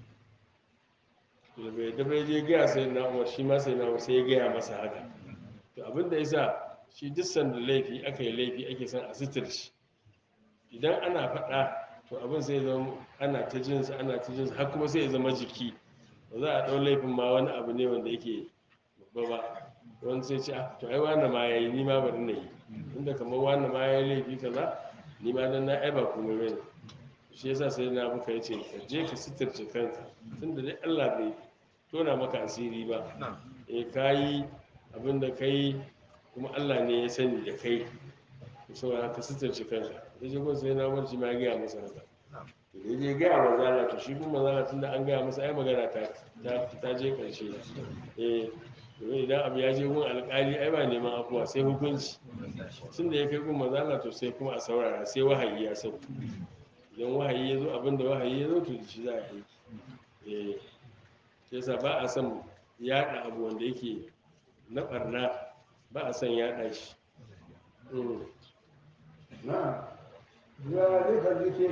da bai da bai je gaya sai na umar shi ma sai na umar sai ya gaya masa haka to abin da yasa shi duk sanda laifi aka yi laifi ake son a sitirce idan ana faɗa to abin sai zama ana ta jinsa ana ta jinsa har kuma sai ya zama jiki ba za a ɗau laifin ma wani abu ne wanda yake babba ba wani sai ce ah to ai wani ma ya yi ni ma bari na yi inda kamar wani ma ya yi laifi kaza ni ma dan na ai ba komai bane shi yasa sai na muka yace ka je ka sitirce kanka tunda dai Allah bai tona maka asiri ba نعم eh kayi abin da kai kuma Allah ne ya sani da kai saboda haka sitarci kanka da shi kuma sai na barci ma ya gaya masa haka نعم to da je gaya wa zala to shi kuma zala tun da an gaya masa ai magana ta ta ta je karshe eh domin idan abu ya je gun alƙali ai ba neman afuwa sai hukunci tun da ya kai gun mazala to sai kuma a saurara sai wahayi ya sauko idan wahayi ya zo abin da wahayi ya zo to da shi za a yi eh shi yasa ba a son yaɗa abu wanda yake na ɓarna ba a son yaɗa shi Mm. نعم ذلك ذكر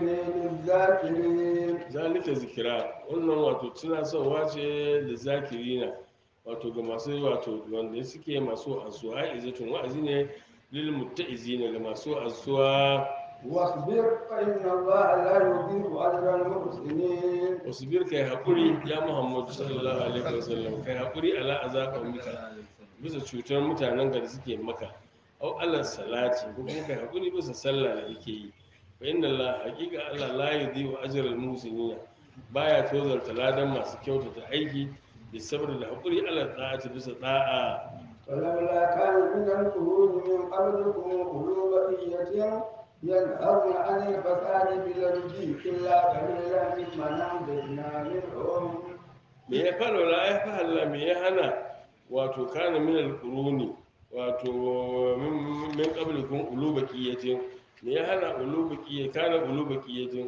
للذاكرين zalika zikira wannan wato tunasarwa ce da zakirina wato ga masu wato wanda suke masu asuwa izatun wa'azi ne lil mutta'izina ga masu asuwa واصبر فإن الله لا يضيع أجر المحسنين wasbir kai hakuri ya muhammadu sallallahu alaihi wasallam kai hakuri ala azaka mika bisa cutar mutanen da suke maka au ala salati ko kuma kai hakuri bisa sallah da kake yi fa inna allah haqiqa allah la yudhi'u ajra al muhsinina baya tozarta ladan masu kyautata aiki da saboda da hakuri ala ta'ati bisa da'a ولولا كان من القرون من قبلكم أولو بقية ينهون عن الفساد في الأرض إلا قليلا ممن أنجينا منهم me ya fara la ya fahalla me ya hana wato kana min alquruni wato min min qablikum ulu baqiyatin me ya hana ulu baqiyya kana ulu baqiyatin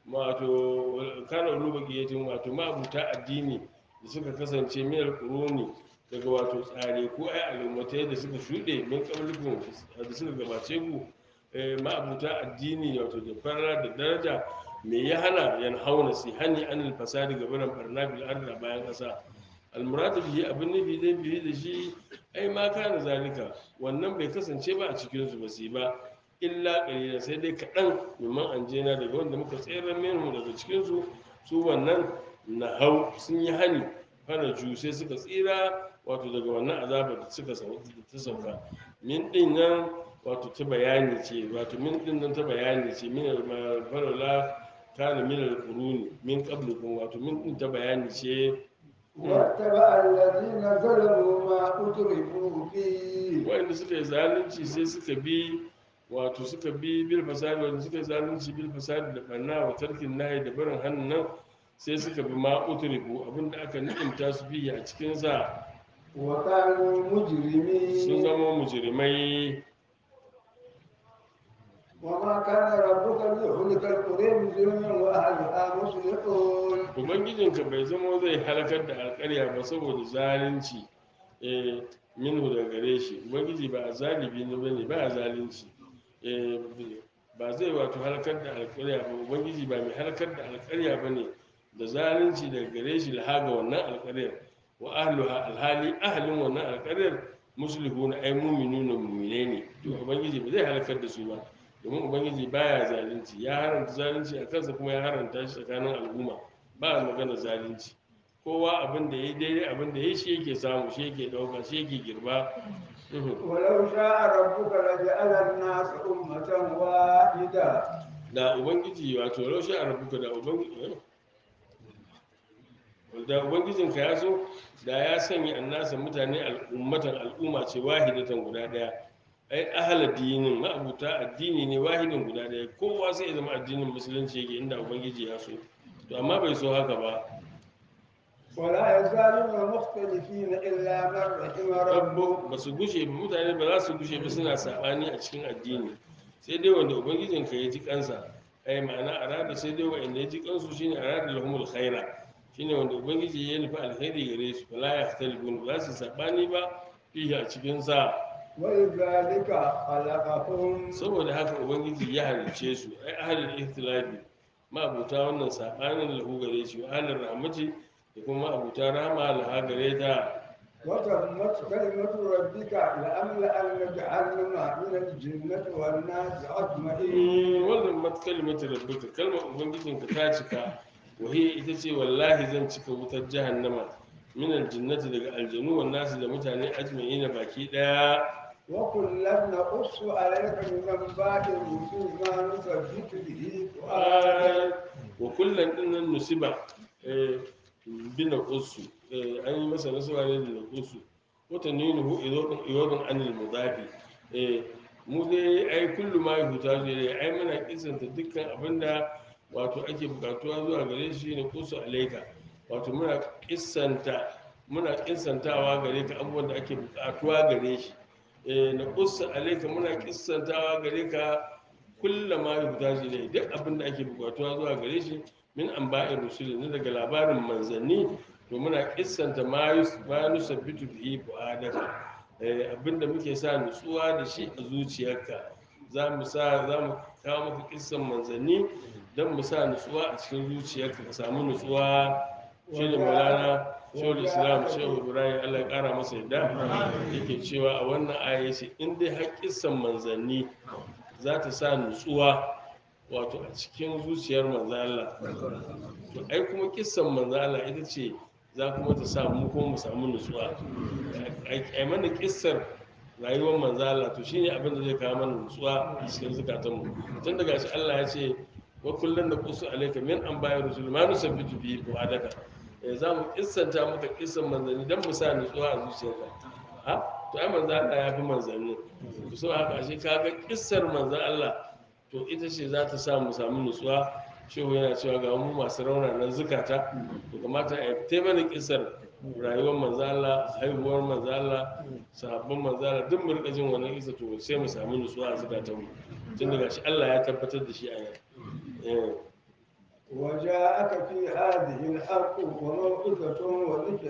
wato kana ulu baqiyatin wato ma'abuta addini da suka kasance min alquruni daga wato tsare ko ai al'ummatai da suka shuɗe min qablikum da suka gabace ku eh, ma'abuta addini wato da fara da daraja me ya hana yan hauna si hani an fasadi ga barin barna bil ardi a bayan kasa almuradu bihi abin nufi zai bihi da shi ai ma kana zalika wannan bai kasance ba a cikin su ba su yi ba illa qalila sai dai kaɗan mimman anjena daga wanda muka tsere minhu daga cikin su su wannan na hau sun yi hani fara ju sai suka tsira wato daga wannan azabar da suka sau- da ta sauka min din nan wato ta bayani ce wato min din nan ta bayani ce min al-farala kana min al-quruni min qablikum wato min din ta bayani ce واتبع الذين ظلموا ما أترفوا فيه wanda suka yi zalunci sai suka bi wato suka bi bil fasadi wanda suka yi zalunci bil fasadi da barna wa tarkin nahi da barin hannun nan sai suka bi ma utriku abinda aka ni'imta su biya a cikin sa وكانوا sun مجرمين zama mujrimai وما كان ربك ليهلك القرى بظلم وأهلها مصلحون ubangijinka bai zama zai halakar da alƙarya ba saboda zalunci eh minhu da gare shi ubangiji ba a zalibi ne bane ba a zalunci eh ba zai wato halakar da alƙarya ba ubangiji ba mai halakar da alƙarya bane da zalunci daga gare shi lahaga wannan alƙaryar wa ahluha alhali ahlin wannan alƙaryar muslihuna ay mu'minuna mu'mine ne to ubangiji ba zai halakar da su ba domin ubangiji baya zalunci ya haranta zalunci a kansa kuma ya haranta shi tsakanin al'umma ba a magana zalunci kowa abin da ya yi daidai abin da ya yi shi yake samu shi yake ɗauka shi yake girba Mhm. ولو شاء ربك لجعل الناس أمة واحدة da ubangiji wato raushe a rabuka da ubangiji da ubangijinka ya so da ya sanya annasa mutane al'ummatan al'umma ce wahidatan guda daya ai ahala dinin ma'abuta addini ne wahidin guda daya kowa sai ya zama addinin musulunci yake inda ubangiji ya so to amma bai so haka ba ولا يزالون مختلفين إلا من رحم ربك rabbo ba su gushe ba mutane ba za su gushe ba suna sabani a cikin addini sai dai wanda ubangijin ka ya ji kansa ai ma'ana arada sai dai wanda ya ji kansu shine arada lahumul khaira shine wanda ubangiji ya nufi alkhairi gare su fala yahtalifun ba za su sabani ba fihi a cikin sa ولذلك خلقهم saboda haka ubangiji ya halice su ai ahlul ihtilafi ma abuta wannan sabanin lahu gare shi wa ahlur rahmati da kuma abuta rahma laha gare ta وتمت كلمة ربك لأملأن جهنم من الجنة والناس أجمعين wannan matkalimatu rabbika kalmar ubangijinka ta cika wahiya ita ce wallahi zan cika wutar jahannama min aljannati daga aljanu wan nasu da mutane ajma'ina baki daya وكلا نقص عليك من أنباء الرسل ما نثبت به فؤادك wa kullum din nan nusiba eh, bina kusu an yi masa nasuwa ne da kusu wata ninu iwadun anil mudafi eh, mu dai ai kullu ma yuhuta zai ai muna kisanta dukkan abinda wato ake bukatuwa zuwa gare shi ne kusu alaika wato muna kisanta muna kisantawa gare ka abubuwan da ake bukatuwa gare shi eh, na kusu alaika muna kisantawa gare ka kulla ma yuhta shi ne duk abin da ake bukatuwa zuwa gare shi min an ba'in rusuli na daga labarin manzanni to muna kissanta ma yus- ma nusabbitu bihi fu'adaka eh abinda muke sa nutsuwa da shi a zuciyarka za mu sa za mu kawo maka kissan manzanni don mu sa nutsuwa a cikin zuciyarka ka samu nutsuwa shi ne maulana shehul islam shehu ibrahim allah ya kara masa yadda yake cewa a wannan aya ce in dai har kissan manzanni za ta sa nutsuwa wato a cikin zuciyar manzan allah to ai kuma kissan manzan allah ita ce za kuma ta sa mu ko mu samu nutsuwa ai mana kissar rayuwar manzan allah to shine abin da zai kawo mana nutsuwa a cikin zukatanmu tun daga shi allah ya ce wa kullum da kusu alaika min an bayar rusul ma nusabbitu bihi fuadaka eh za mu kissanta maka kissan manzanni dan mu sa nutsuwa a zuciyarka ha to ai manzo Allah ya fi manzanni to so haka shi kaga kissar manzo Allah to ita ce za ta sa mu samu nutsuwa shehu yana cewa ga mu masu raunanan zukata to kamata a ta mana kissar rayuwar manzo Allah haihuwar manzo Allah sahabban manzo Allah duk mu rika jin wannan kissa to sai mu samu nutsuwa a zukatanmu tun daga shi Allah ya tabbatar da shi a yau وجاءك في هذه الحق وموعظة وذكر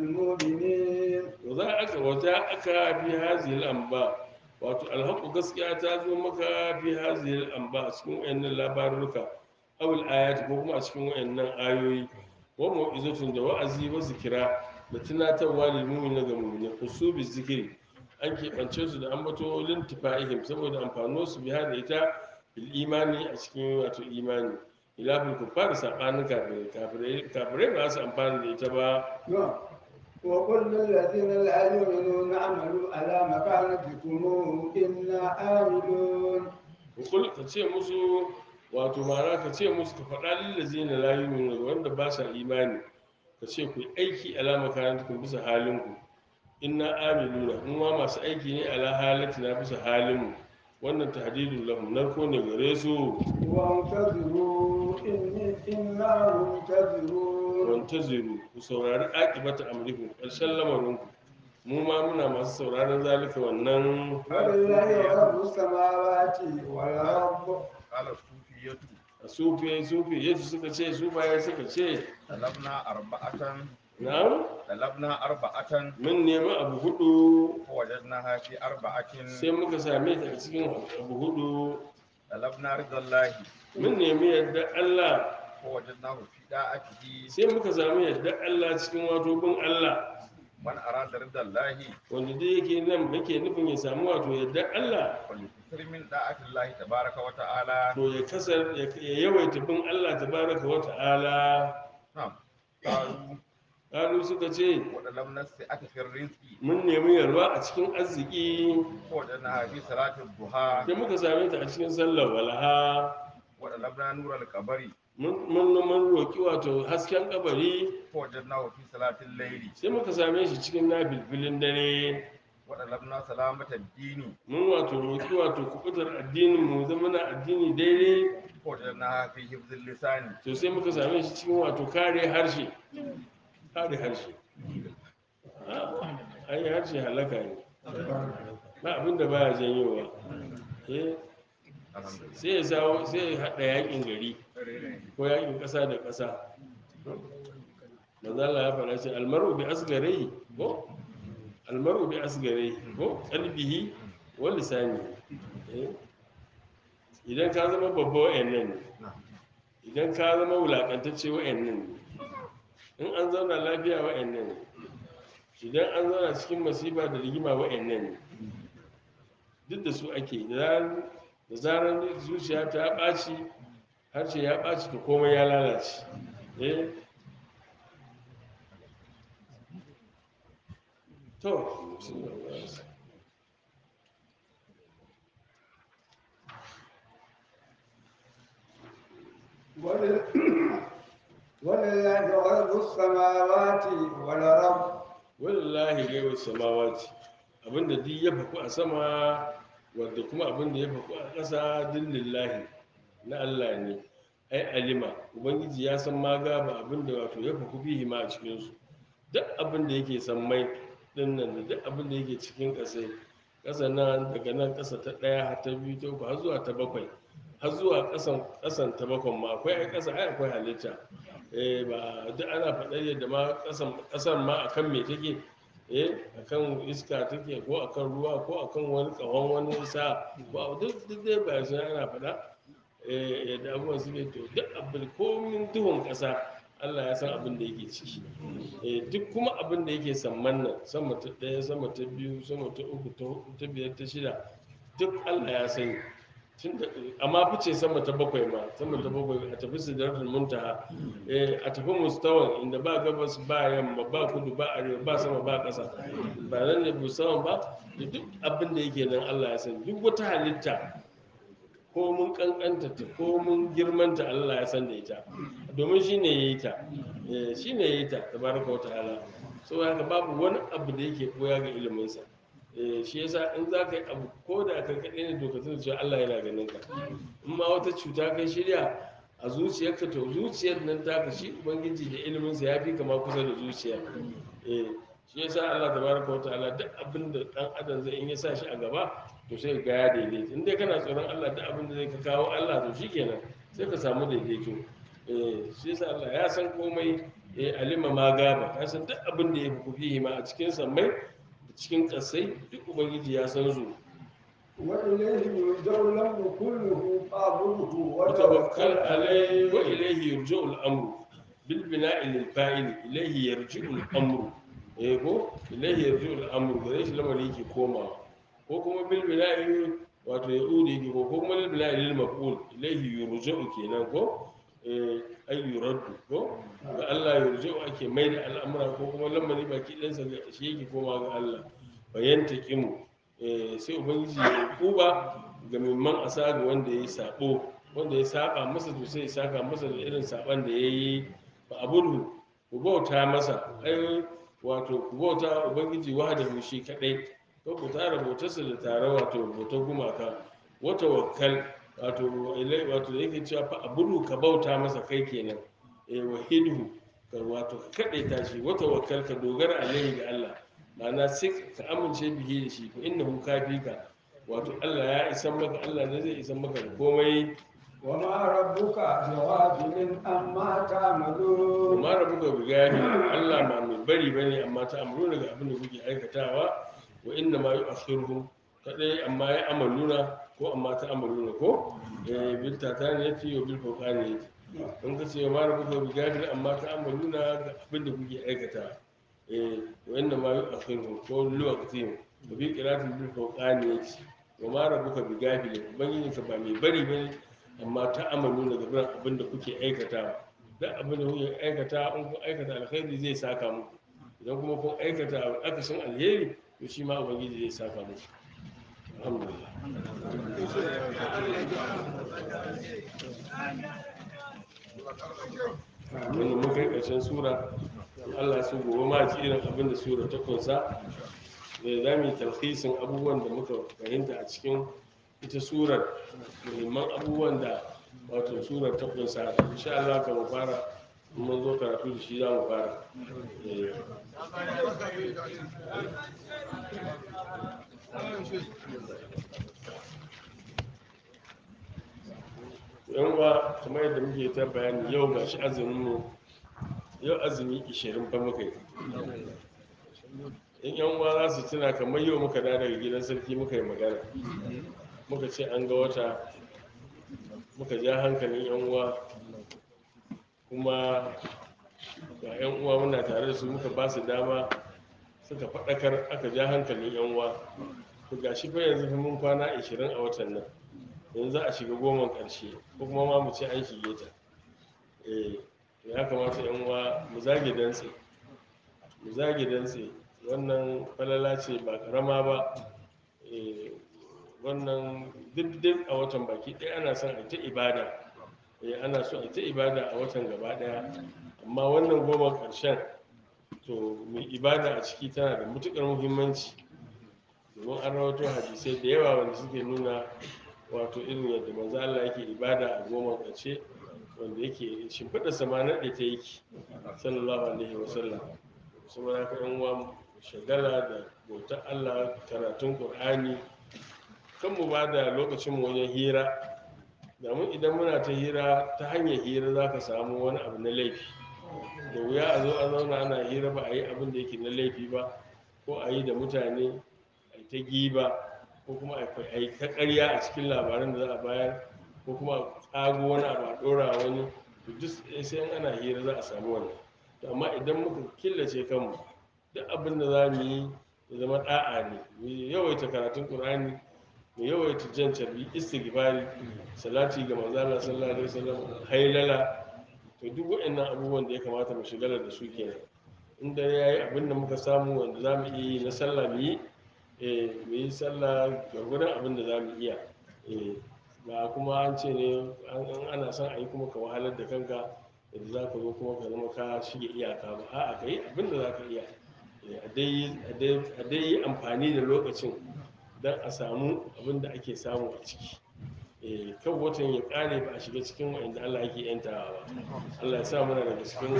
للمؤمنين za aka wata aka fi hazil amba wato alhaku gaskiya ta zo maka fi hazil amba a cikin wayannan labaruka awul ayati ko kuma a cikin wayannan ayoyi wa mau'izatun da wa'azi wa zikira da tunatarwa lil mu'minin ga mu'minin usubi zikiri an keɓance su da ambato lintifa'ihim saboda amfano su biya da ita bil imani a cikin wato imani ilafin kuffar sabanin kafirai kafirai kafirai ba su amfani da ita ba نعم. وقل للذين لا يؤمنون اعملوا على مكانتكم إنا عاملون kul ka ce musu wato mara ka ce musu ka faɗa lillazina la yu'minu wanda ba sa imani ka ce ku yi aiki alama kayantukum bisa halinku inna amiluna mu ma masu aiki ne ala halatina bisa halinmu wannan tahdidun lahum narko ne gare su وانتظروا إني إنا منتظرون wantaziru ku saurari aqibata amrikum ƙarshen lamarinku mu ma muna masu sauraron zalika wannan ولله رب السماوات والأرض قال الصوفية a sufi sufi yadda suka ce sufaye suka ce طلبنا أربعة na'am طلبنا أربعة mun nemi abu hudu فوجدناها في أربعة sai muka same ta a cikin abu hudu طلبنا رضا الله mun nemi yadda Allah فوجدناه في طاعته sai muka sami yadda Allah cikin wato bin Allah من أراد رضا الله wanda dai yake nan yake nufin ya samu wato yadda Allah فليكثر من طاعة الله تبارك وتعالى to ya kasar ya yawaita bin Allah tabaraka wa ta'ala نعم قالوا Kalu suka ce ولم نسعك في الرزق mun nemi yarwa a cikin arziki فوجدناها في صلاة الضحى sai muka same ta a cikin sallar walaha وطلبنا نور القبر mun mun mun roki wato hasken kabari فوجدناه في صلاة الليل sai muka same shi cikin nafilfilin dare وطلبنا سلامة الدين mun wato roki wato kubutar addinin mu zama na addini daidai فوجدناها في حفظ اللسان to sai muka same shi cikin wato kare harshe kare harshe an yi harshe halaka ne ba abinda baya janyowa eh الحمد لله sai ya sawo sai ya haɗa yakin gari ko yakin ƙasa da ƙasa manzo Allah ya faɗa ce almaru bi asgari ko almaru bi asgari ko qalbihi wa lisani eh idan ka zama babba wa'annan ne idan ka zama wulakantacce wa'annan ne in an zauna lafiya wa'annan ne idan an zauna cikin masifa da rigima wa'annan ne duk da su ake da zarar- da zarar zuciya ta ɓaci harshe ya ɓaci to komai ya lalace eh to ولل- ولله غيب السماوات والأرض wallahi gaiwa samawati abinda duk ya faku a sama wadda kuma abinda ya faku a ƙasa duk lillahi na Allah ne ai alima ubangiji ya san ma gaba abinda wato ya faku bihi ma a cikinsu duk abinda yake san mai din nan da duk abinda yake cikin ƙasai ƙasa nan daga nan ƙasa ta ɗaya har ta biyu ta uku har zuwa ta bakwai har zuwa ƙasan ƙasan ta bakwai ma akwai ai ƙasa ai akwai halitta eh ba duk ana faɗar yadda ma ƙasan ƙasar ma akan me take eh akan iska take ko akan ruwa ko akan wani ƙahon wani sa ba duk duk dai ba shi ana faɗa eh yadda abubuwan suke to duk abin komin duhun ƙasa Allah ya san abin da yake ciki eh duk kuma abin da yake samman nan sama ta ɗaya sama ta biyu sama ta uku ta huɗu ta biyar ta shida duk Allah ya sani tun da amma fice sama ta bakwai ma sama ta bakwai a tafi sidratul muntaha eh a tafi mustawan inda ba gabas ba yamma ba kudu ba arewa ba sama ba ƙasa ba nan ne mustawan ba da duk abin da yake nan Allah ya sani duk wata halitta ko mun kankanta ta ko mun girmanta Allah ya san da ita domin shi ne ya yi ta Eh, shi ne ya yi ta tabaraka wa ta'ala so haka babu wani abu da yake koya ga iliminsa Eh, shi yasa in za ka yi abu ko da ka kaɗai ne to ka tuna cewa Allah yana ganin ka in ma wata cuta kai shirya a zuciyarka to zuciyar nan taka shi ubangiji da iliminsa ya fi kama kusa da zuciya eh shi yasa Allah tabaraka wa ta'ala duk abin da dan adam zai in ya sa shi a gaba to sai ga ya daidaita in dai kana tsoron Allah duk abin da zai ka kawo Allah to shikenan sai ka samu daidaito eh shi yasa Allah ya san komai eh alima ma gaba ya san duk abin da ya fi kufi ma a cikin sammai da cikin kasai duk ubangiji ya san su وإليه يرجع الأمر كله فاعبده وتوكل وتوكل عليه عليه وإليه يرجع الأمر بالبناء للفاعل إليه يرجع الأمر eh ko ilaihi yarju al-amru gare shi lamari yake komawa ko kuma bil bina'i wato ya udi yake ko kuma bil bina'i lil maf'ul ilaihi yurja'u kenan ko eh ay yuraddu ko ga Allah yurja'u ake mai da al'amura ko kuma lamari baki ɗan sa shi yake komawa ga Allah bayanta kimu eh sai ubangiji ya kuba ga mimman asa ga wanda ya sabo wanda ya saba masa to sai ya saka masa da irin saban da yayi ba abudu ku bauta masa ai wato ku bauta ubangiji wahdahu shi kadai ko ku tara bautarsa da tare wato bautar gumaka wata wakkal wato ilai wato da yake cewa fa abudu ka bauta masa kai kenan eh wahidu ka wato ka kadai tashi wata wakkal ka dogara alaihi ga Allah ma'ana sai ka amince bihi da shi ko innahu kafika wato Allah ya isan maka Allah ne zai isan maka da komai وما ربك بغافل عما تعملون kuma rabu ga bigani Allah ma mai bari bane amma ta amuru daga abin da kuke aikatawa wa inna ma yu'akhiruhum kadai amma ya amaluna ko amma ta amaluna ko eh bil tatani yati wa bil fawqani yati in ka ce ma rabu ga bigani amma ta amaluna ga abin da kuke aikatawa eh wa inna ma yu'akhiruhum ko lokacin da bi qiratin bil fawqani yati wa ma rabu ga bigani ubangiji ka ba mai bari bane amma ta amaluna ga abin da kuke aikatawa duk abin da kuke aikata in kun aikata alkhairi zai saka muku idan kuma kun aikata akasin alheri to shi ma ubangiji zai saka muku alhamdulillah wanda mun kai ƙarshen sura in Allah su gobe ma ji irin abin da sura ta kunsa da za mu yi talhisin abubuwan da muka fahimta a cikin ita surar muhimman abubuwan da wato surar ta kunsa insha Allah ka mu fara in mun zo karatu da shi za mu fara Eh, yan uwa kamar yadda muke ta bayani yau ga shi azumin mu yau azumi 20 fa muka yi in yan uwa za su tuna kamar yau muka da daga gidan sarki muka yi magana muka ce an ga wata muka ja hankalin yan uwa kuma ga yan uwa muna tare da su muka ba su dama suka faɗakar aka ja hankalin yan uwa to ga shi fa yanzu fa mun kwana 20 a watan nan yanzu za a shiga goman ƙarshe ko kuma ma mu ce an shige ta eh to ya kamata yan uwa mu zage dantse mu zage dantse wannan falala ce ba karama ba eh wannan duk a watan baki ɗaya ana son a ta ibada eh ana so a ta ibada a watan gaba ɗaya amma wannan goma ƙarshen to mai ibada a ciki tana da matuƙar muhimmanci domin an rawato hadisai da yawa wanda suke nuna wato irin yadda manzo Allah yake ibada a goma ƙarshe wanda yake shimfiɗa sama naɗe ta yake sallallahu alaihi wasallam saboda haka yan uwa shagala da bautar Allah karatun Qur'ani kan mu ba da lokacin mu wajen hira domin idan muna ta hira ta hanyar hira za ka samu wani abu na laifi da wuya a zo a zauna ana hira ba a yi abin da yake na laifi ba ko a yi da mutane a yi ta giba ko kuma a yi ta ƙarya a cikin labaran da za a bayar ko kuma a ƙago wani abu a ɗora wani to duk sai in ana hira za a samu wannan to amma idan muka killace kanmu duk abin da za mu yi ya zama ɗa'a ne mu yawaita karatun ƙur'ani mu yawaita jan carbi istighfari salati ga manzo Allah sallallahu alaihi wasallam hailala to duk waɗannan abubuwan da ya kamata mu shigala da su kenan in dare yayi abin da muka samu wanda za mu iya yi na sallah mu yi eh mu yi sallah gwargwadon abin da za mu iya eh ba kuma an ce ne an an ana son a yi kuma ka wahalar da kanka yadda za ka zo kuma ka zama ka shige iyaka ba a'a ka yi abin da za ka iya Eh, a dai a dai- a dai yi amfani da lokacin don a samu abin da ake samu a ciki Eh, kan watan ya kare ba a shiga cikin wa'anda Allah yake yantawa ba Allah ya sa mana daga cikin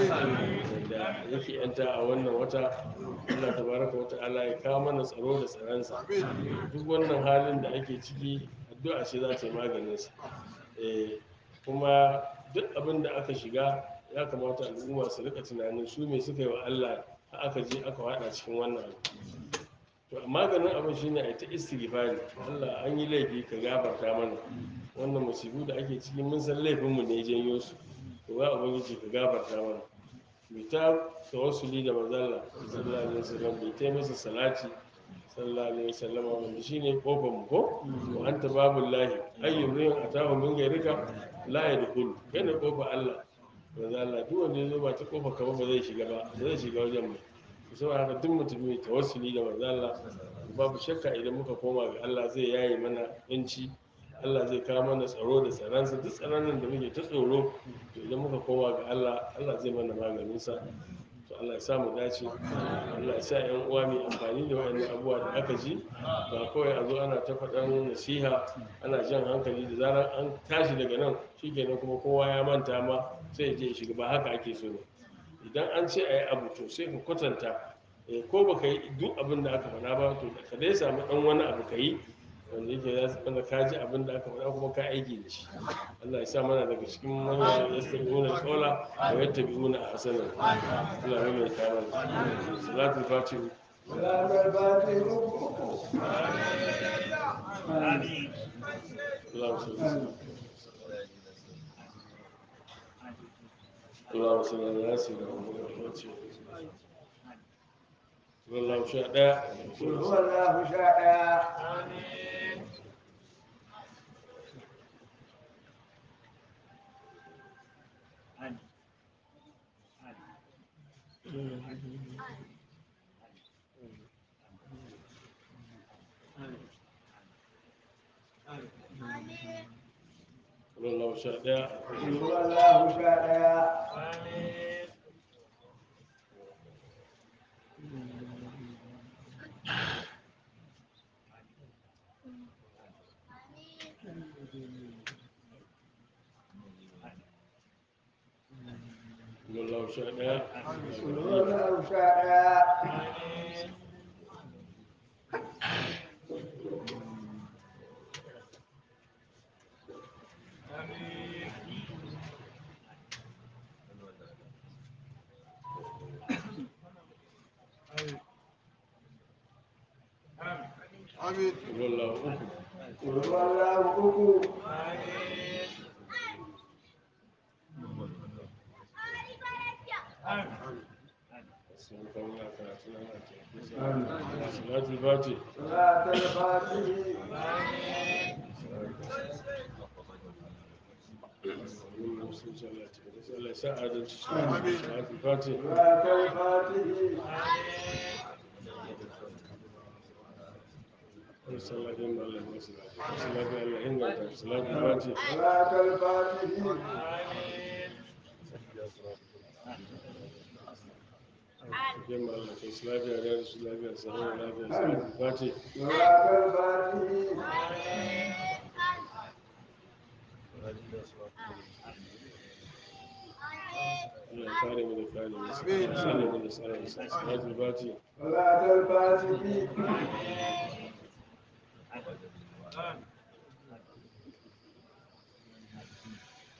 da yake yanta a wannan wata Allah tabaraka wa ta'ala ya kawo mana tsaro da tsaronsa duk wannan halin da ake ciki addu'a ce za ta yi maganin sa Eh, kuma duk abin da aka shiga ya kamata al'umma su rika tunanin su me suka yi wa Allah har aka je aka wada cikin wannan abu to maganin abin shine a ta istighfari Allah an yi laifi ka gafarta mana wannan musibu da ake ciki mun san laifin mu ne janyo su to ya ubangiji ka gafarta mana mu ta tawassuli da manzalla sallallahu alaihi wasallam mu ta masa salati sallallahu alaihi wasallam wanda shine kofar mu ko wa anta babullahi ayyun rin atahu min gairika la yadkhulu kana kofar Allah manzalla duk wanda ya zo ba ta kofar ka ba ba zai shiga ba ba zai shiga wajen mu saboda haka duk mutum mai tawassuli da manzo Allah babu shakka idan muka koma ga Allah zai yaye mana yanci Allah zai kawo mana tsaro da tsaransa duk tsaron nan da muke ta tsoro to idan muka koma ga Allah Allah zai mana maganin sa to Allah ya sa mu dace Allah ya sa ƴan uwa mai amfani da waɗannan abubuwa da aka ji ba kawai a zo ana ta faɗan nasiha ana jan hankali da zarar an tashi daga nan shikenan kuma kowa ya manta ma sai ya je ya shiga ba haka ake so ba idan an ce a yi abu to sai ka kwatanta eh, ko ba ka yi duk abin da aka faɗa ba to ka dai samu ɗan wani abu ka yi wanda yake za su wanda ka ji abin da aka faɗa kuma ka aiki da shi Allah ya sa mana daga cikin manya ya stabi una kaula wa ya tabi una a hasanar Allah ya mai kama salatul fatihu ولا بالباطل اللهم صل وسلم اللهم صل على سيدنا محمد والله شاء قل هو الله شاء والله شاء قل هو الله شاء والله شاء قل هو الله شاء والله أكبر قل هو الله أكو سبحانك اللهم وبحمدك صلاة الفاتح صلاة الفاتح Allah ya sa adalci صلاة الفاتح صلاة الفاتح صلاة الله صلاة الله إنك صلاة الفاتح صلاة الفاتح جمع الله في صلاة الله صلاة الله صلاة الله صلاة الفاتح صلاة الفاتح Allah ya kare mu da kare mu sallallahu alaihi wasallam صلاة الفاتح صلاة الفاتح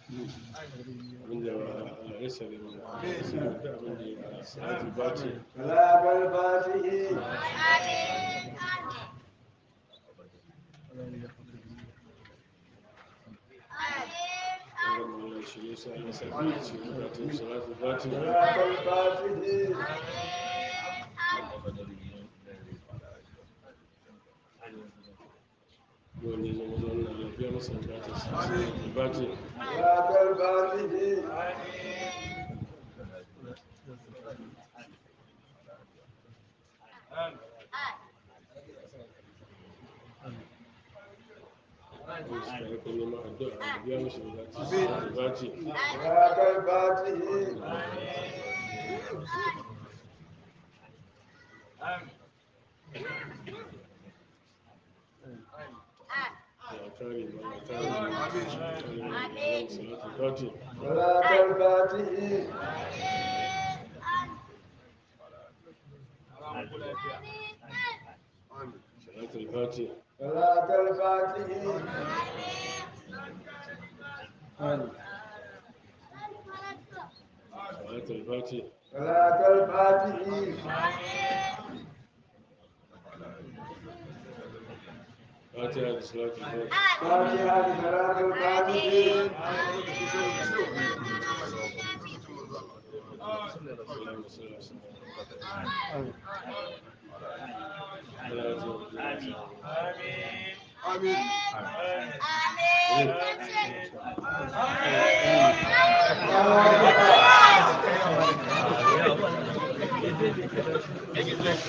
abinda Allah ya sare mana ya sare da abin da ya salatu fati صلاة الفاتح Allah ya shirye su Allah ya sa mu ci bukatun salatu fati صلاة الفاتح wanda zama zauna lafiya masa bukatun salatu fati صلاة الفاتح wanda suka rika neman addu'a a biya mashi bukatun salatu fati صلاة الفاتح ya kare ba ya kare ba ya kare ba salatu fati صلاة الفاتح salatu fati صلاة الفاتح salatu fati صلاة الفاتح fatiha da salatu fati فاتحة صلاة الفاتح اللهم صل وسلم على سيدنا آمين